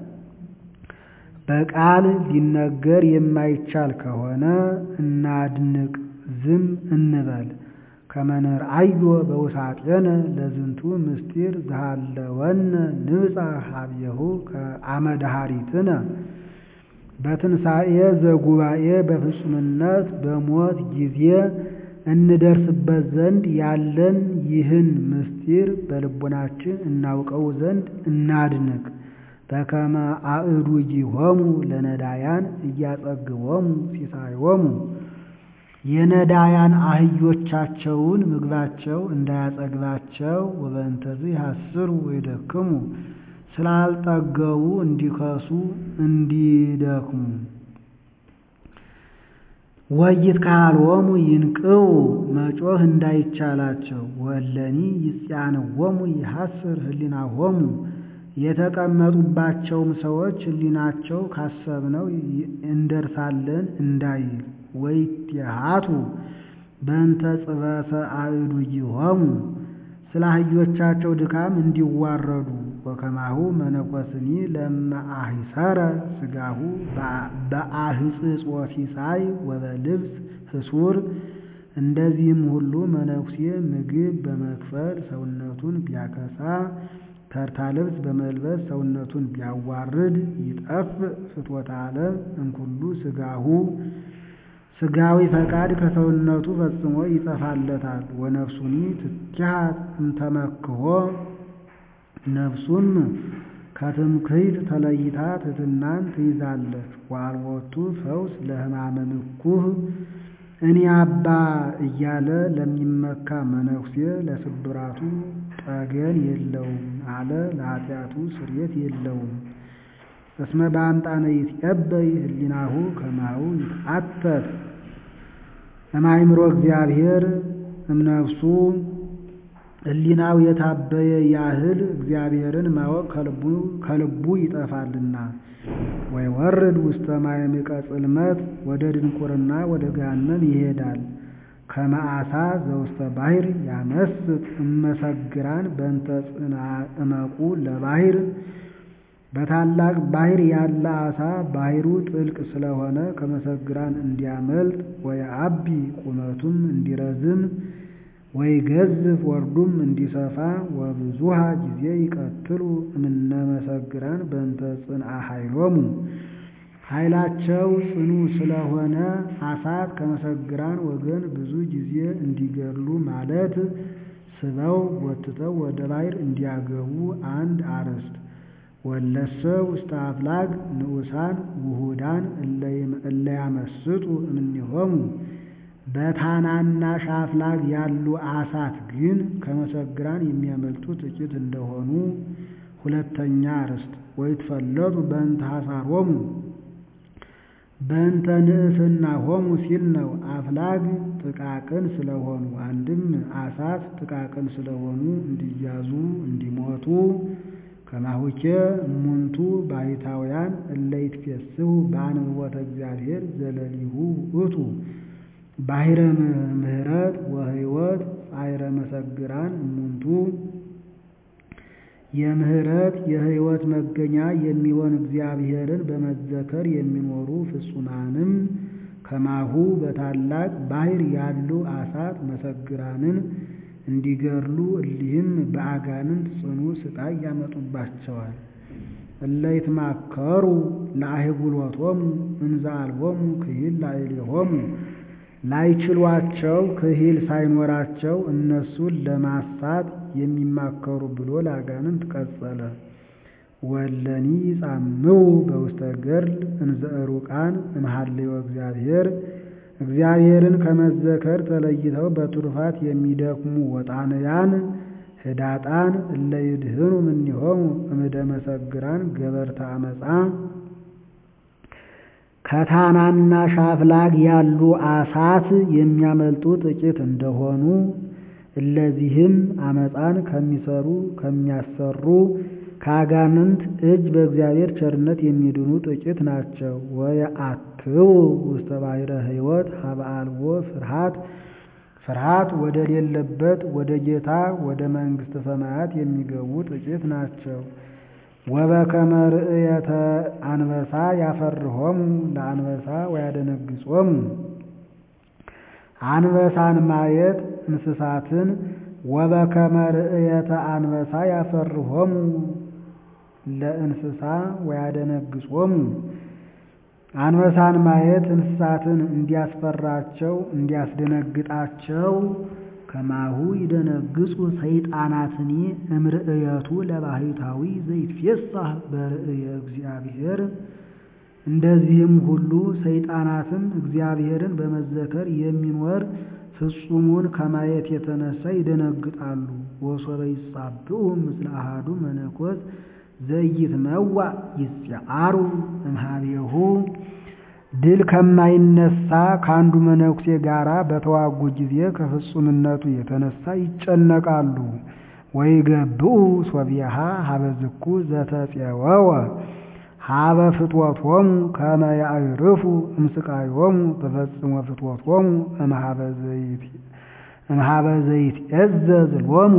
A: በቃል ሊነገር የማይቻል ከሆነ እናድንቅ ዝም እንበል። ከመንርአዮ በውሳጤነ ለዝንቱ ምስጢር ዘሃለወነ ንብጻሕ ኀቤሁ አመድኃሪትነ በትንሣኤ ዘጉባኤ በፍጹምነት በሞት ጊዜ እንደርስበት ዘንድ ያለን ይህን ምስጢር በልቡናችን እናውቀው ዘንድ እናድንቅ። በከመ አእዱጊሆሙ ለነዳያን እያጸግቦሙ ሲሳዮሙ የነዳያን አህዮቻቸውን ምግባቸው እንዳያጸግባቸው ወበእንተዝ ያስሩ ወይደክሙ ስላልጠገቡ እንዲከሱ እንዲደክሙ ወይትካልዎሙ ይንቅው መጮህ እንዳይቻላቸው ወለኒ ይጽያንዎሙ ይሐስር ህሊናሆሙ የተቀመጡባቸውም ሰዎች ህሊናቸው ካሰብነው እንደርሳለን እንዳይል ወይትሃቱ በእንተ ጽበተ አእዱጊሆሙ ስለ አህዮቻቸው ድካም እንዲዋረዱ ወከማሁ መነኮስኒ ለመአሂሰረ ስጋሁ በአህጽጾ ሲሳይ ወበልብስ ህሱር እንደዚህም ሁሉ መነኩሴ ምግብ በመክፈል ሰውነቱን ቢያከሳ ተርታ ልብስ በመልበስ ሰውነቱን ቢያዋርድ ይጠፍ ፍትወተ ዓለም እንኩሉ ስጋሁ ስጋዊ ፈቃድ ከሰውነቱ ፈጽሞ ይጠፋለታል። ወነፍሱኒ ትኪሃት እምተመክሖ ነፍሱም ከትምክህት ተለይታ ትሕትናን ትይዛለች። ወአልቦቱ ፈውስ ለሕማመ ምኩህ እኔ አባ እያለ ለሚመካ መነኩሴ ለስብራቱ ጠገን የለውም አለ ለኃጢአቱ ስርየት የለውም። እስመ በአምጣነ ይትቀበይ ህሊናሁ ከማሁ ይትአተት እማይምሮ እግዚአብሔር እምነፍሱ ህሊናው የታበየ ያህል እግዚአብሔርን ማወቅ ከልቡ ይጠፋልና። ወይወርድ ውስተ ማዕምቀ ጽልመት ወደ ድንቁርና ወደ ገሃነም ይሄዳል። ከመዓሳ ዘውስተ ባሕር ያመስጥ እመሰግራን በእንተ ጽንዓ እመቁ ለባሕር በታላቅ ባሕር ያለ ዓሣ ባሕሩ ጥልቅ ስለሆነ ከመሰግራን እንዲያመልጥ ወየዐቢ ቁመቱም እንዲረዝም ወይገዝፍ ወርዱም እንዲሰፋ ወብዙሃ ጊዜ ይቀትሉ እምነ መሰግራን በእንተ ጽንዓ ኃይሎሙ ኃይላቸው ጽኑ ስለሆነ ዓሣት ከመሰግራን ወገን ብዙ ጊዜ እንዲገድሉ ማለት ስበው ጎትተው ወደ ባሕር እንዲያገቡ አንድ አርዕስት ወለሰ ውስተ አፍላግ ንዑሳን ውሁዳን እለ ያመስጡ እምኔሆሙ በታናናሽ አፍላግ ያሉ ዓሣት ግን ከመሰግራን የሚያመልጡ ጥቂት እንደሆኑ ሁለተኛ አርዕስት ወይትፈለጡ በእንተ ሐሳሮሙ በእንተ ንእስናሆሙ ሲል ነው። አፍላግ ጥቃቅን ስለሆኑ አንድም ዓሣት ጥቃቅን ስለሆኑ እንዲያዙ እንዲሞቱ ከማሁኬ እሙንቱ ባሕታውያን እለ ይትፌስሑ በአንብቦተ እግዚአብሔር ዘለሊሁ ውእቱ ባሕረ ምሕረት ወሕይወት ጻዕረ መሰግራን እሙንቱ የምሕረት የሕይወት መገኛ የሚሆን እግዚአብሔርን በመዘከር የሚኖሩ ፍጹማንም ከማሁ በታላቅ ባሕር ያሉ ዓሣት መሰግራንን እንዲገድሉ እሊህም በአጋንንት ጽኑ ሥቃይ ያመጡባቸዋል። እለ ይትማከሩ ለአህጉሎቶሙ እንዘ አልቦሙ ክሂል ላዕሌሆሙ ላይችሏቸው ክሂል ሳይኖራቸው እነሱን ለማሳት የሚማከሩ ብሎ ለአጋንንት ቀጸለ። ወለኒ ጻምው በውስተ ገድል እንዘ ሩቃን እምሃልዮ እግዚአብሔር እግዚአብሔርን ከመዘከር ተለይተው በትሩፋት የሚደክሙ ወጣንያን ህዳጣን እለ ይድህኑ እምኔሆሙ እምደ መሰግራን ገበርተ አመፃ ከታናናሽ አፍላግ ያሉ አሳት የሚያመልጡ ጥቂት እንደሆኑ እለዚህም አመፃን ከሚሰሩ ከሚያሰሩ ከአጋንንት እጅ በእግዚአብሔር ቸርነት የሚድኑ ጥቂት ናቸው። ወየአትው ውስተ ባሕረ ሕይወት ሀበ አልቦ ፍርሃት ፍርሃት ወደ ሌለበት ወደ ጌታ ወደ መንግሥተ ሰማያት የሚገቡ ጥቂት ናቸው። ወበከመ ርእየተ አንበሳ ያፈርሆሙ ለአንበሳ ወያደነግጾሙ አንበሳን ማየት እንስሳትን ወበከመ ርእየተ አንበሳ ያፈርሆሙ ለእንስሳ ወያደነግጾሙ አንበሳን ማየት እንስሳትን እንዲያስፈራቸው እንዲያስደነግጣቸው ከማሁ ይደነግጹ ሰይጣናትኒ እምርእየቱ ለባሕታዊ ዘይትፌሳህ በርእየ እግዚአብሔር። እንደዚህም ሁሉ ሰይጣናትም እግዚአብሔርን በመዘከር የሚኖር ፍጹሙን ከማየት የተነሳ ይደነግጣሉ። ወሶበ ይጻብኡ ምስለ አሐዱ መነኮስ ዘይትመዋዕ ይስዓሩ እምኀቤሁ ድል ከማይነሳ ከአንዱ መነኩሴ ጋራ በተዋጉ ጊዜ ከፍጹምነቱ የተነሳ ይጨነቃሉ። ወይገብኡ ሶቢሃ ሀበ ዝኩ ዘተፄወወ ሀበ ፍትወቶሙ ከመ ያዕርፉ እምስቃዮሙ በፈጽሞ ፍትወቶሙ እምኀበ ዘይትዔዘዝ ሎሙ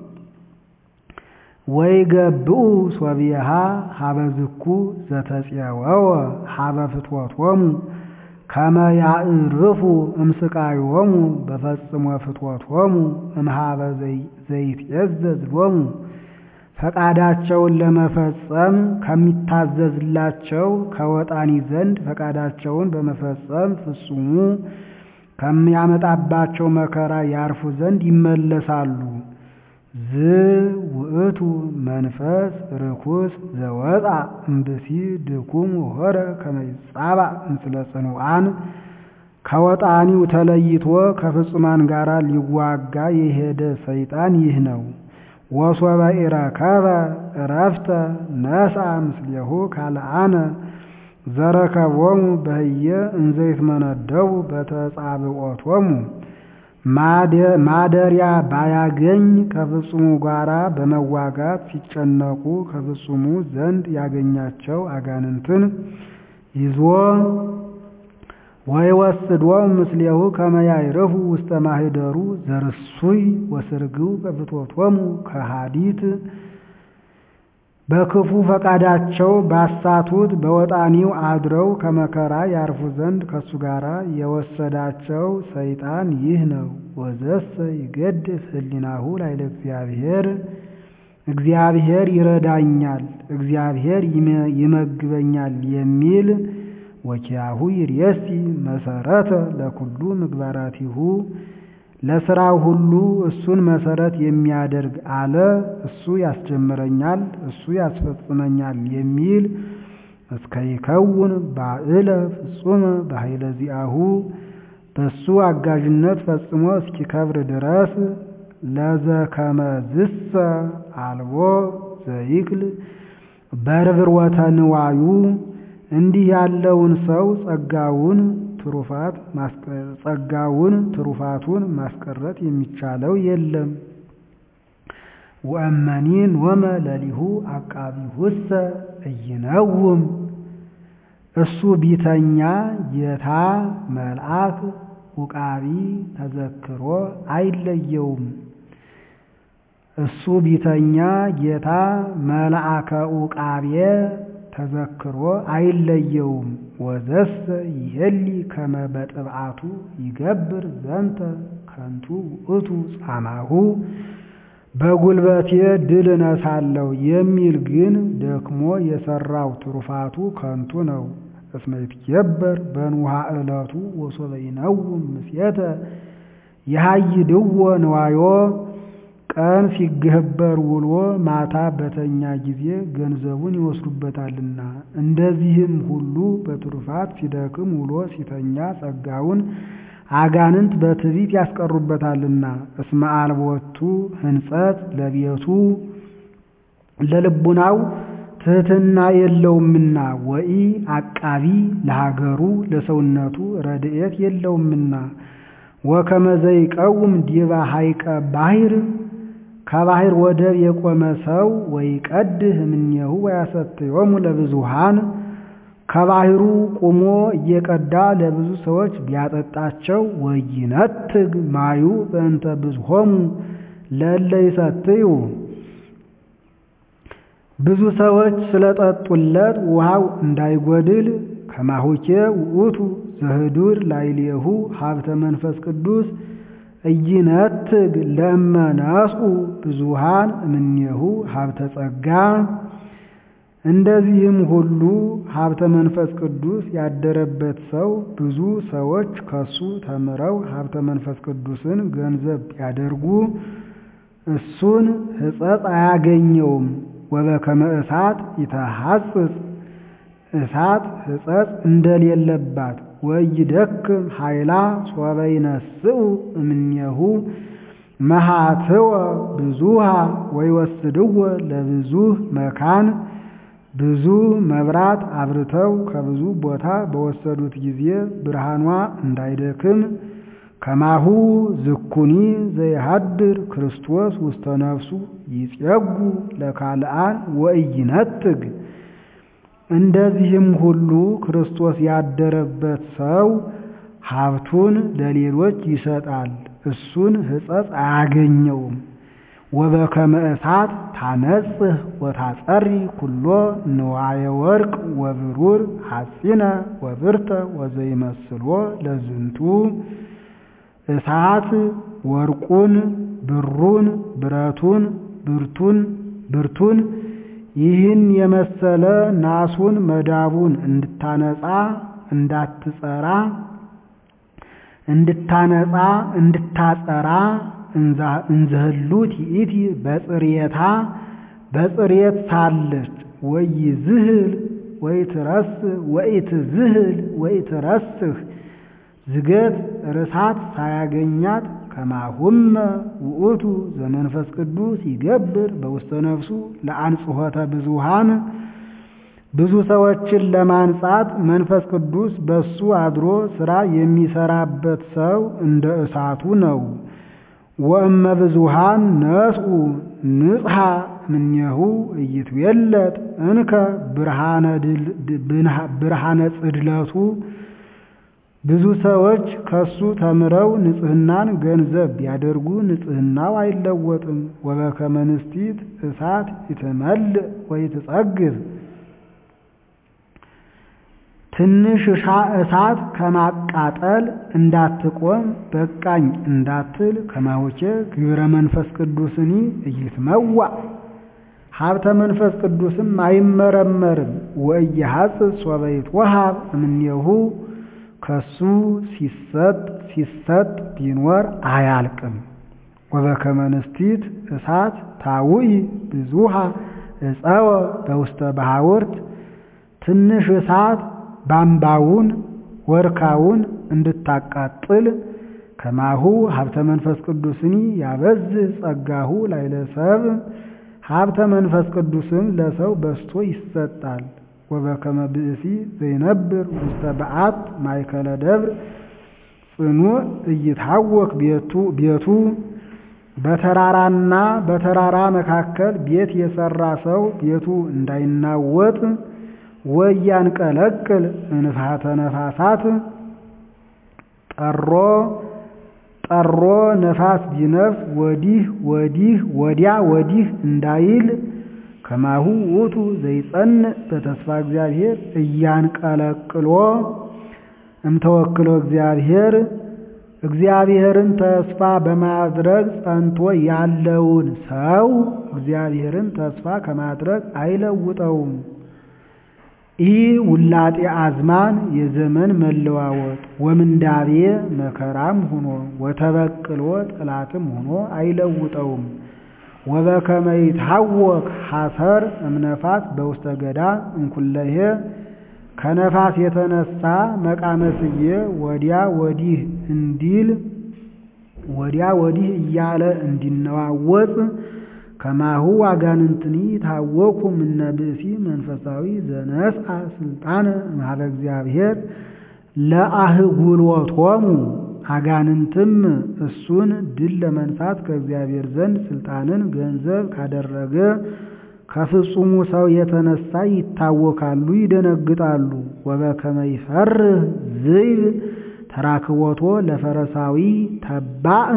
A: ወይገብኡ ሶቢሃ ሀበ ዝኩ ዘተፄወወ ሀበ ፍትወቶሙ ከመ ያዕርፉ እምስቃዮሙ በፈጽሞ ፍትወቶሙ እምኀበ ዘይትዔዘዝ ሎሙ ፈቃዳቸውን ለመፈጸም ከሚታዘዝላቸው ከወጣኒ ዘንድ ፈቃዳቸውን በመፈጸም ፍጹሙ ከሚያመጣባቸው መከራ ያርፉ ዘንድ ይመለሳሉ። ዝ ውእቱ መንፈስ ርኩስ ዘወፃ እምብሲ ድኩም ሆረ ከመ ይጻባእ ምስለ ጽኑዓን ከወጣኒው ተለይቶ ከፍጹማን ጋር ሊዋጋ የሄደ ሰይጣን ይህ ነው። ወሶበ ኢረከበ ዕረፍተ ነስአ ምስሌሁ ካልአነ ዘረከቦሙ በህየ እንዘ ይትመነደቡ በተጻብዖቶሙ ማደሪያ ባያገኝ ከፍጹሙ ጋራ በመዋጋት ሲጨነቁ ከፍጹሙ ዘንድ ያገኛቸው አጋንንትን ይዞ ወይወስዶም ምስሌሁ ከመ ያዕርፉ ውስተ ማኅደሩ ዘርሱይ ወስርግው በፍትወቶሙ ከሃዲት በክፉ ፈቃዳቸው ባሳቱት በወጣኒው አድረው ከመከራ ያርፉ ዘንድ ከሱ ጋር የወሰዳቸው ሰይጣን ይህ ነው። ወዘሰ ይገድፍ ህሊናሁ ላይለ እግዚአብሔር እግዚአብሔር ይረዳኛል፣ እግዚአብሔር ይመግበኛል የሚል ወኪያሁ ይርየሲ መሰረተ ለኩሉ ምግባራቲሁ ለስራው ሁሉ እሱን መሰረት የሚያደርግ አለ። እሱ ያስጀምረኛል፣ እሱ ያስፈጽመኛል የሚል እስከ ይከውን ባዕለ ፍጹመ በኃይለ ዚአሁ በሱ አጋዥነት ፈጽሞ እስኪከብር ድረስ ለዘከመዝሰ አልቦ ዘይክል በርብርወተ ንዋዩ እንዲህ ያለውን ሰው ጸጋውን ትሩፋት ጸጋውን ትሩፋቱን ማስቀረት የሚቻለው የለም። ወእመኒ ኖመ ለሊሁ አቃቢሁሰ እይነውም እሱ ቢተኛ ጌታ መልአክ ውቃቢ ተዘክሮ አይለየውም። እሱ ቢተኛ ጌታ መልአከ ውቃቤ ተዘክሮ አይለየውም። ወዘሰ ይሄሊ ከመ በጥብዓቱ ይገብር ዘንተ ከንቱ ውእቱ ጻማሁ በጉልበቴ ድል እነሳለሁ የሚል ግን ደክሞ የሰራው ትሩፋቱ ከንቱ ነው። እስመ ይትኬበር በንውሃ ዕለቱ ወሶበ ይነውም ምስየተ የሃይድዎ ንዋዮ ቀን ሲገበር ውሎ ማታ በተኛ ጊዜ ገንዘቡን ይወስዱበታልና። እንደዚህም ሁሉ በትሩፋት ሲደክም ውሎ ሲተኛ ጸጋውን አጋንንት በትዕቢት ያስቀሩበታልና። እስመ አልቦቱ ሕንጸት ለቤቱ ለልቡናው ትሕትና የለውምና ወኢ አቃቢ ለሀገሩ ለሰውነቱ ረድኤት የለውምና ወከመ ዘይቀውም ዲበ ሐይቀ ባሕር ከባሕር ወደብ የቆመ ሰው ወይቀድህ እምኔሁ ወያሰትዮሙ ለብዙሃን ከባሕሩ ቁሞ እየቀዳ ለብዙ ሰዎች ቢያጠጣቸው ወይነትግ ማዩ በእንተ ብዙሆሙ ለእለ ይሰትዩ ብዙ ሰዎች ስለጠጡለት ውሃው እንዳይጎድል ከማሁኬ ውእቱ ዘህዱር ላዕሌሁ ሀብተ መንፈስ ቅዱስ እይነትግ ለእመ ነስኡ ብዙሃን እምኔሁ ሀብተ ጸጋ። እንደዚህም ሁሉ ሀብተ መንፈስ ቅዱስ ያደረበት ሰው ብዙ ሰዎች ከሱ ተምረው ሀብተ መንፈስ ቅዱስን ገንዘብ ቢያደርጉ እሱን ሕጸጽ አያገኘውም። ወበከመ እሳት ይተሐጽጽ እሳት ሕጸጽ እንደሌለባት ወይደክም ኃይላ ሶበ ይነስኡ እምኔሁ መሃትወ ብዙሃ ወይወስድዎ ለብዙህ መካን ብዙ መብራት አብርተው ከብዙ ቦታ በወሰዱት ጊዜ ብርሃኗ እንዳይደክም ከማሁ ዝኩኒ ዘይሃድር ክርስቶስ ውስተ ነፍሱ ይጼጉ ለካልአን ወኢይነትግ እንደዚህም ሁሉ ክርስቶስ ያደረበት ሰው ሀብቱን ለሌሎች ይሰጣል፣ እሱን ሕጸጽ አያገኘውም። ወበከመ እሳት ታነጽህ ወታጸሪ ኩሎ ንዋየ ወርቅ ወብሩር ሐጺነ ወብርተ ወዘይመስሎ ለዝንቱ እሳት ወርቁን፣ ብሩን፣ ብረቱን፣ ብርቱን ብርቱን ይህን የመሰለ ናሱን መዳቡን እንድታነጻ እንዳትጸራ እንድታነጻ እንድታጸራ እንዘህሉ ትኢቲ በጽርየታ በጽርየት ሳለች ወይ ዝህል ወይ ትረስ ወይ ትዝህል ወይ ትረስህ ዝገት ርሳት ሳያገኛት ከማሁመ ውእቱ ዘመንፈስ ቅዱስ ይገብር በውስተ ነፍሱ ለአንጽሖተ ብዙሃን ብዙ ሰዎችን ለማንጻት መንፈስ ቅዱስ በሱ አድሮ ሥራ የሚሰራበት ሰው እንደ እሳቱ ነው። ወእመ ብዙሃን ነስኡ ንጽሐ እምኔሁ እይትዌለጥ እንከ ብርሃነ ጽድለቱ ብዙ ሰዎች ከሱ ተምረው ንጽሕናን ገንዘብ ቢያደርጉ ንጽሕናው አይለወጥም። ወበከመ ንስቲት እሳት ይትመልእ ወይትጸግብ ትንሽ እሳት ከማቃጠል እንዳትቆም በቃኝ እንዳትል ከማሆቼ ግብረ መንፈስ ቅዱስኒ እይትመዋዕ ሀብተ መንፈስ ቅዱስም አይመረመርም። ወእየሐጽጽ ሶበ ይትወሃብ እምኔሁ ከሱ ሲሰጥ ሲሰጥ ቢኖር አያልቅም። ወበከመ ንስቲት እሳት ታውኢ ብዙሃ እፀወ በውስተ ባሕውርት ትንሽ እሳት ባምባውን ወርካውን እንድታቃጥል ከማሁ ሀብተ መንፈስ ቅዱስኒ ያበዝህ ጸጋሁ ላዕለ ሰብእ ሀብተ መንፈስ ቅዱስም ለሰው በስቶ ይሰጣል። ወበከመ ብእሲ ዘይነብር ውስተ በዓት ማእከለ ደብር ጽኑዕ እይታወክ ቤቱ በተራራና በተራራ መካከል ቤት የሰራ ሰው ቤቱ እንዳይናወጥ ወያንቀለቅል እንፋተ ነፋሳት ጠሮ ጠሮ ነፋስ ቢነፍስ ወዲህ ወዲህ ወዲያ ወዲህ እንዳይል ከማሁ ውእቱ ዘይጸንዕ በተስፋ እግዚአብሔር እያንቀለቅሎ እምተወክሎ እግዚአብሔር እግዚአብሔርን ተስፋ በማድረግ ጸንቶ ያለውን ሰው እግዚአብሔርን ተስፋ ከማድረግ አይለውጠውም። ኢ ውላጤ አዝማን የዘመን መለዋወጥ ወምንዳቤ መከራም ሆኖ ወተበቅሎ ጠላትም ሆኖ አይለውጠውም። ወበከመ ይትሐወክ ሐሰር እምነፋስ በውስተ ገዳ እንኩለሄ ከነፋስ የተነሳ መቃመስዬ ወዲያ ወዲህ እንዲል ወዲያ ወዲህ እያለ እንዲነዋወጥ ከማሁ አጋንንትኒ ታወኩ ምነ ብእሲ መንፈሳዊ ዘነስአ ስልጣነ እምኀበ እግዚአብሔር ለአህጉሎቶሙ አጋንንትም እሱን ድል ለመንሳት ከእግዚአብሔር ዘንድ ስልጣንን ገንዘብ ካደረገ ከፍጹሙ ሰው የተነሳ ይታወካሉ፣ ይደነግጣሉ። ወበከመ ይፈርህ ዝይብ ተራክቦቶ ለፈረሳዊ ተባእ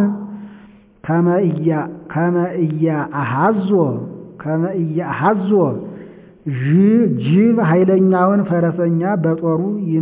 A: ከመ ኢያአሐዞ ከመ ኢያአሐዞ ጅብ ኃይለኛውን ፈረሰኛ በጦሩ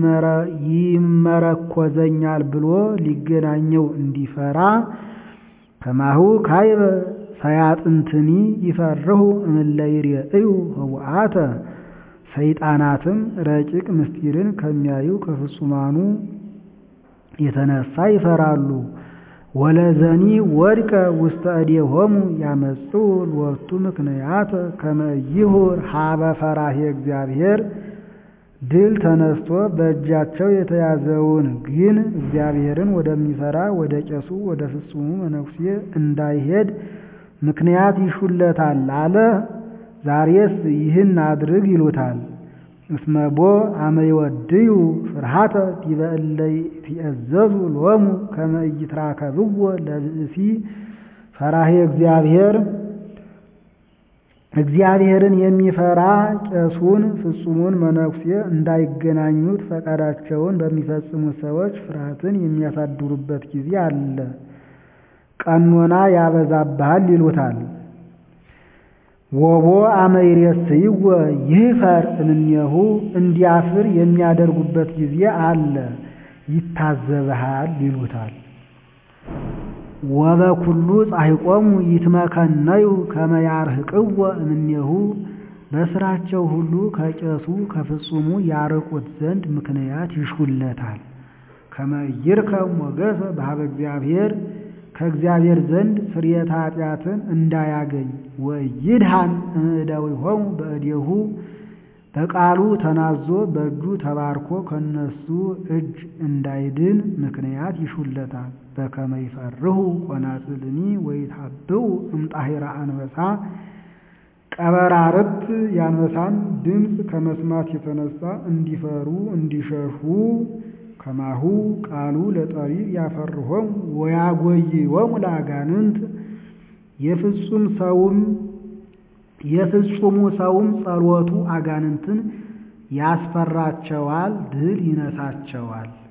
A: ይመረኮዘኛል ብሎ ሊገናኘው እንዲፈራ ከማሁ ካይበ ሰያጥንትኒ ይፈርሁ እምእለ ይሬእዩ ህቡአተ ሰይጣናትም ረቂቅ ምስጢርን ከሚያዩ ከፍጹማኑ የተነሳ ይፈራሉ። ወለዘኒ ወድቀ ውስተ እዴሆሙ ያመጽኡ ሎቱ ምክንያት ከመ ይሁር ሀበ ፈራሄ እግዚአብሔር ድል ተነስቶ በእጃቸው የተያዘውን ግን እግዚአብሔርን ወደሚፈራ ወደ ቄሱ ወደ ፍጹሙ መነኩሴ እንዳይሄድ ምክንያት ይሹለታል አለ። ዛሬስ ይህን አድርግ ይሉታል። እስመቦ አመ ይወድዩ ፍርሃተ ዲበ እለ ይትእዘዙ ሎሙ ከመ ኢይትራከብዎ ለብእሲ ፈራሄ እግዚአብሔር እግዚአብሔርን የሚፈራ ቄሱን ፍጹሙን መነኩሴ እንዳይገናኙት ፈቃዳቸውን በሚፈጽሙ ሰዎች ፍርሃትን የሚያሳድሩበት ጊዜ አለ። ቀኖና ያበዛብሃል ይሉታል። ወቦ አመ ይሬስይዎ ይህፈር እምኔሁ እንዲያፍር የሚያደርጉበት ጊዜ አለ። ይታዘብሃል ይሉታል። ወበኩሉ ጻሕቆሙ ይትመከነዩ ከመ ያርህቅዎ እምኔሁ በስራቸው ሁሉ ከቄሱ ከፍጹሙ ያርቁት ዘንድ ምክንያት ይሹለታል። ከመ ይርከብ ሞገሰ በኀበ እግዚአብሔር ከእግዚአብሔር ዘንድ ስርየተ ኃጢአትን እንዳያገኝ ወይድሃን እምእደዊሆሙ በእዴሁ በቃሉ ተናዞ በእጁ ተባርኮ ከነሱ እጅ እንዳይድን ምክንያት ይሹለታል። በከመ ይፈርሁ ቆናጽልኒ ወይታብኡ እምጣሂራ አንበሳ ቀበራርት የአንበሳን ድምፅ ከመስማት የተነሳ እንዲፈሩ እንዲሸሹ ከማሁ ቃሉ ለጠቢብ ያፈርሆም ወያጎይወሙ ለአጋንንት የፍጹም ሰውም የፍጹሙ ሰውም ጸሎቱ አጋንንትን ያስፈራቸዋል፣ ድል ይነሳቸዋል።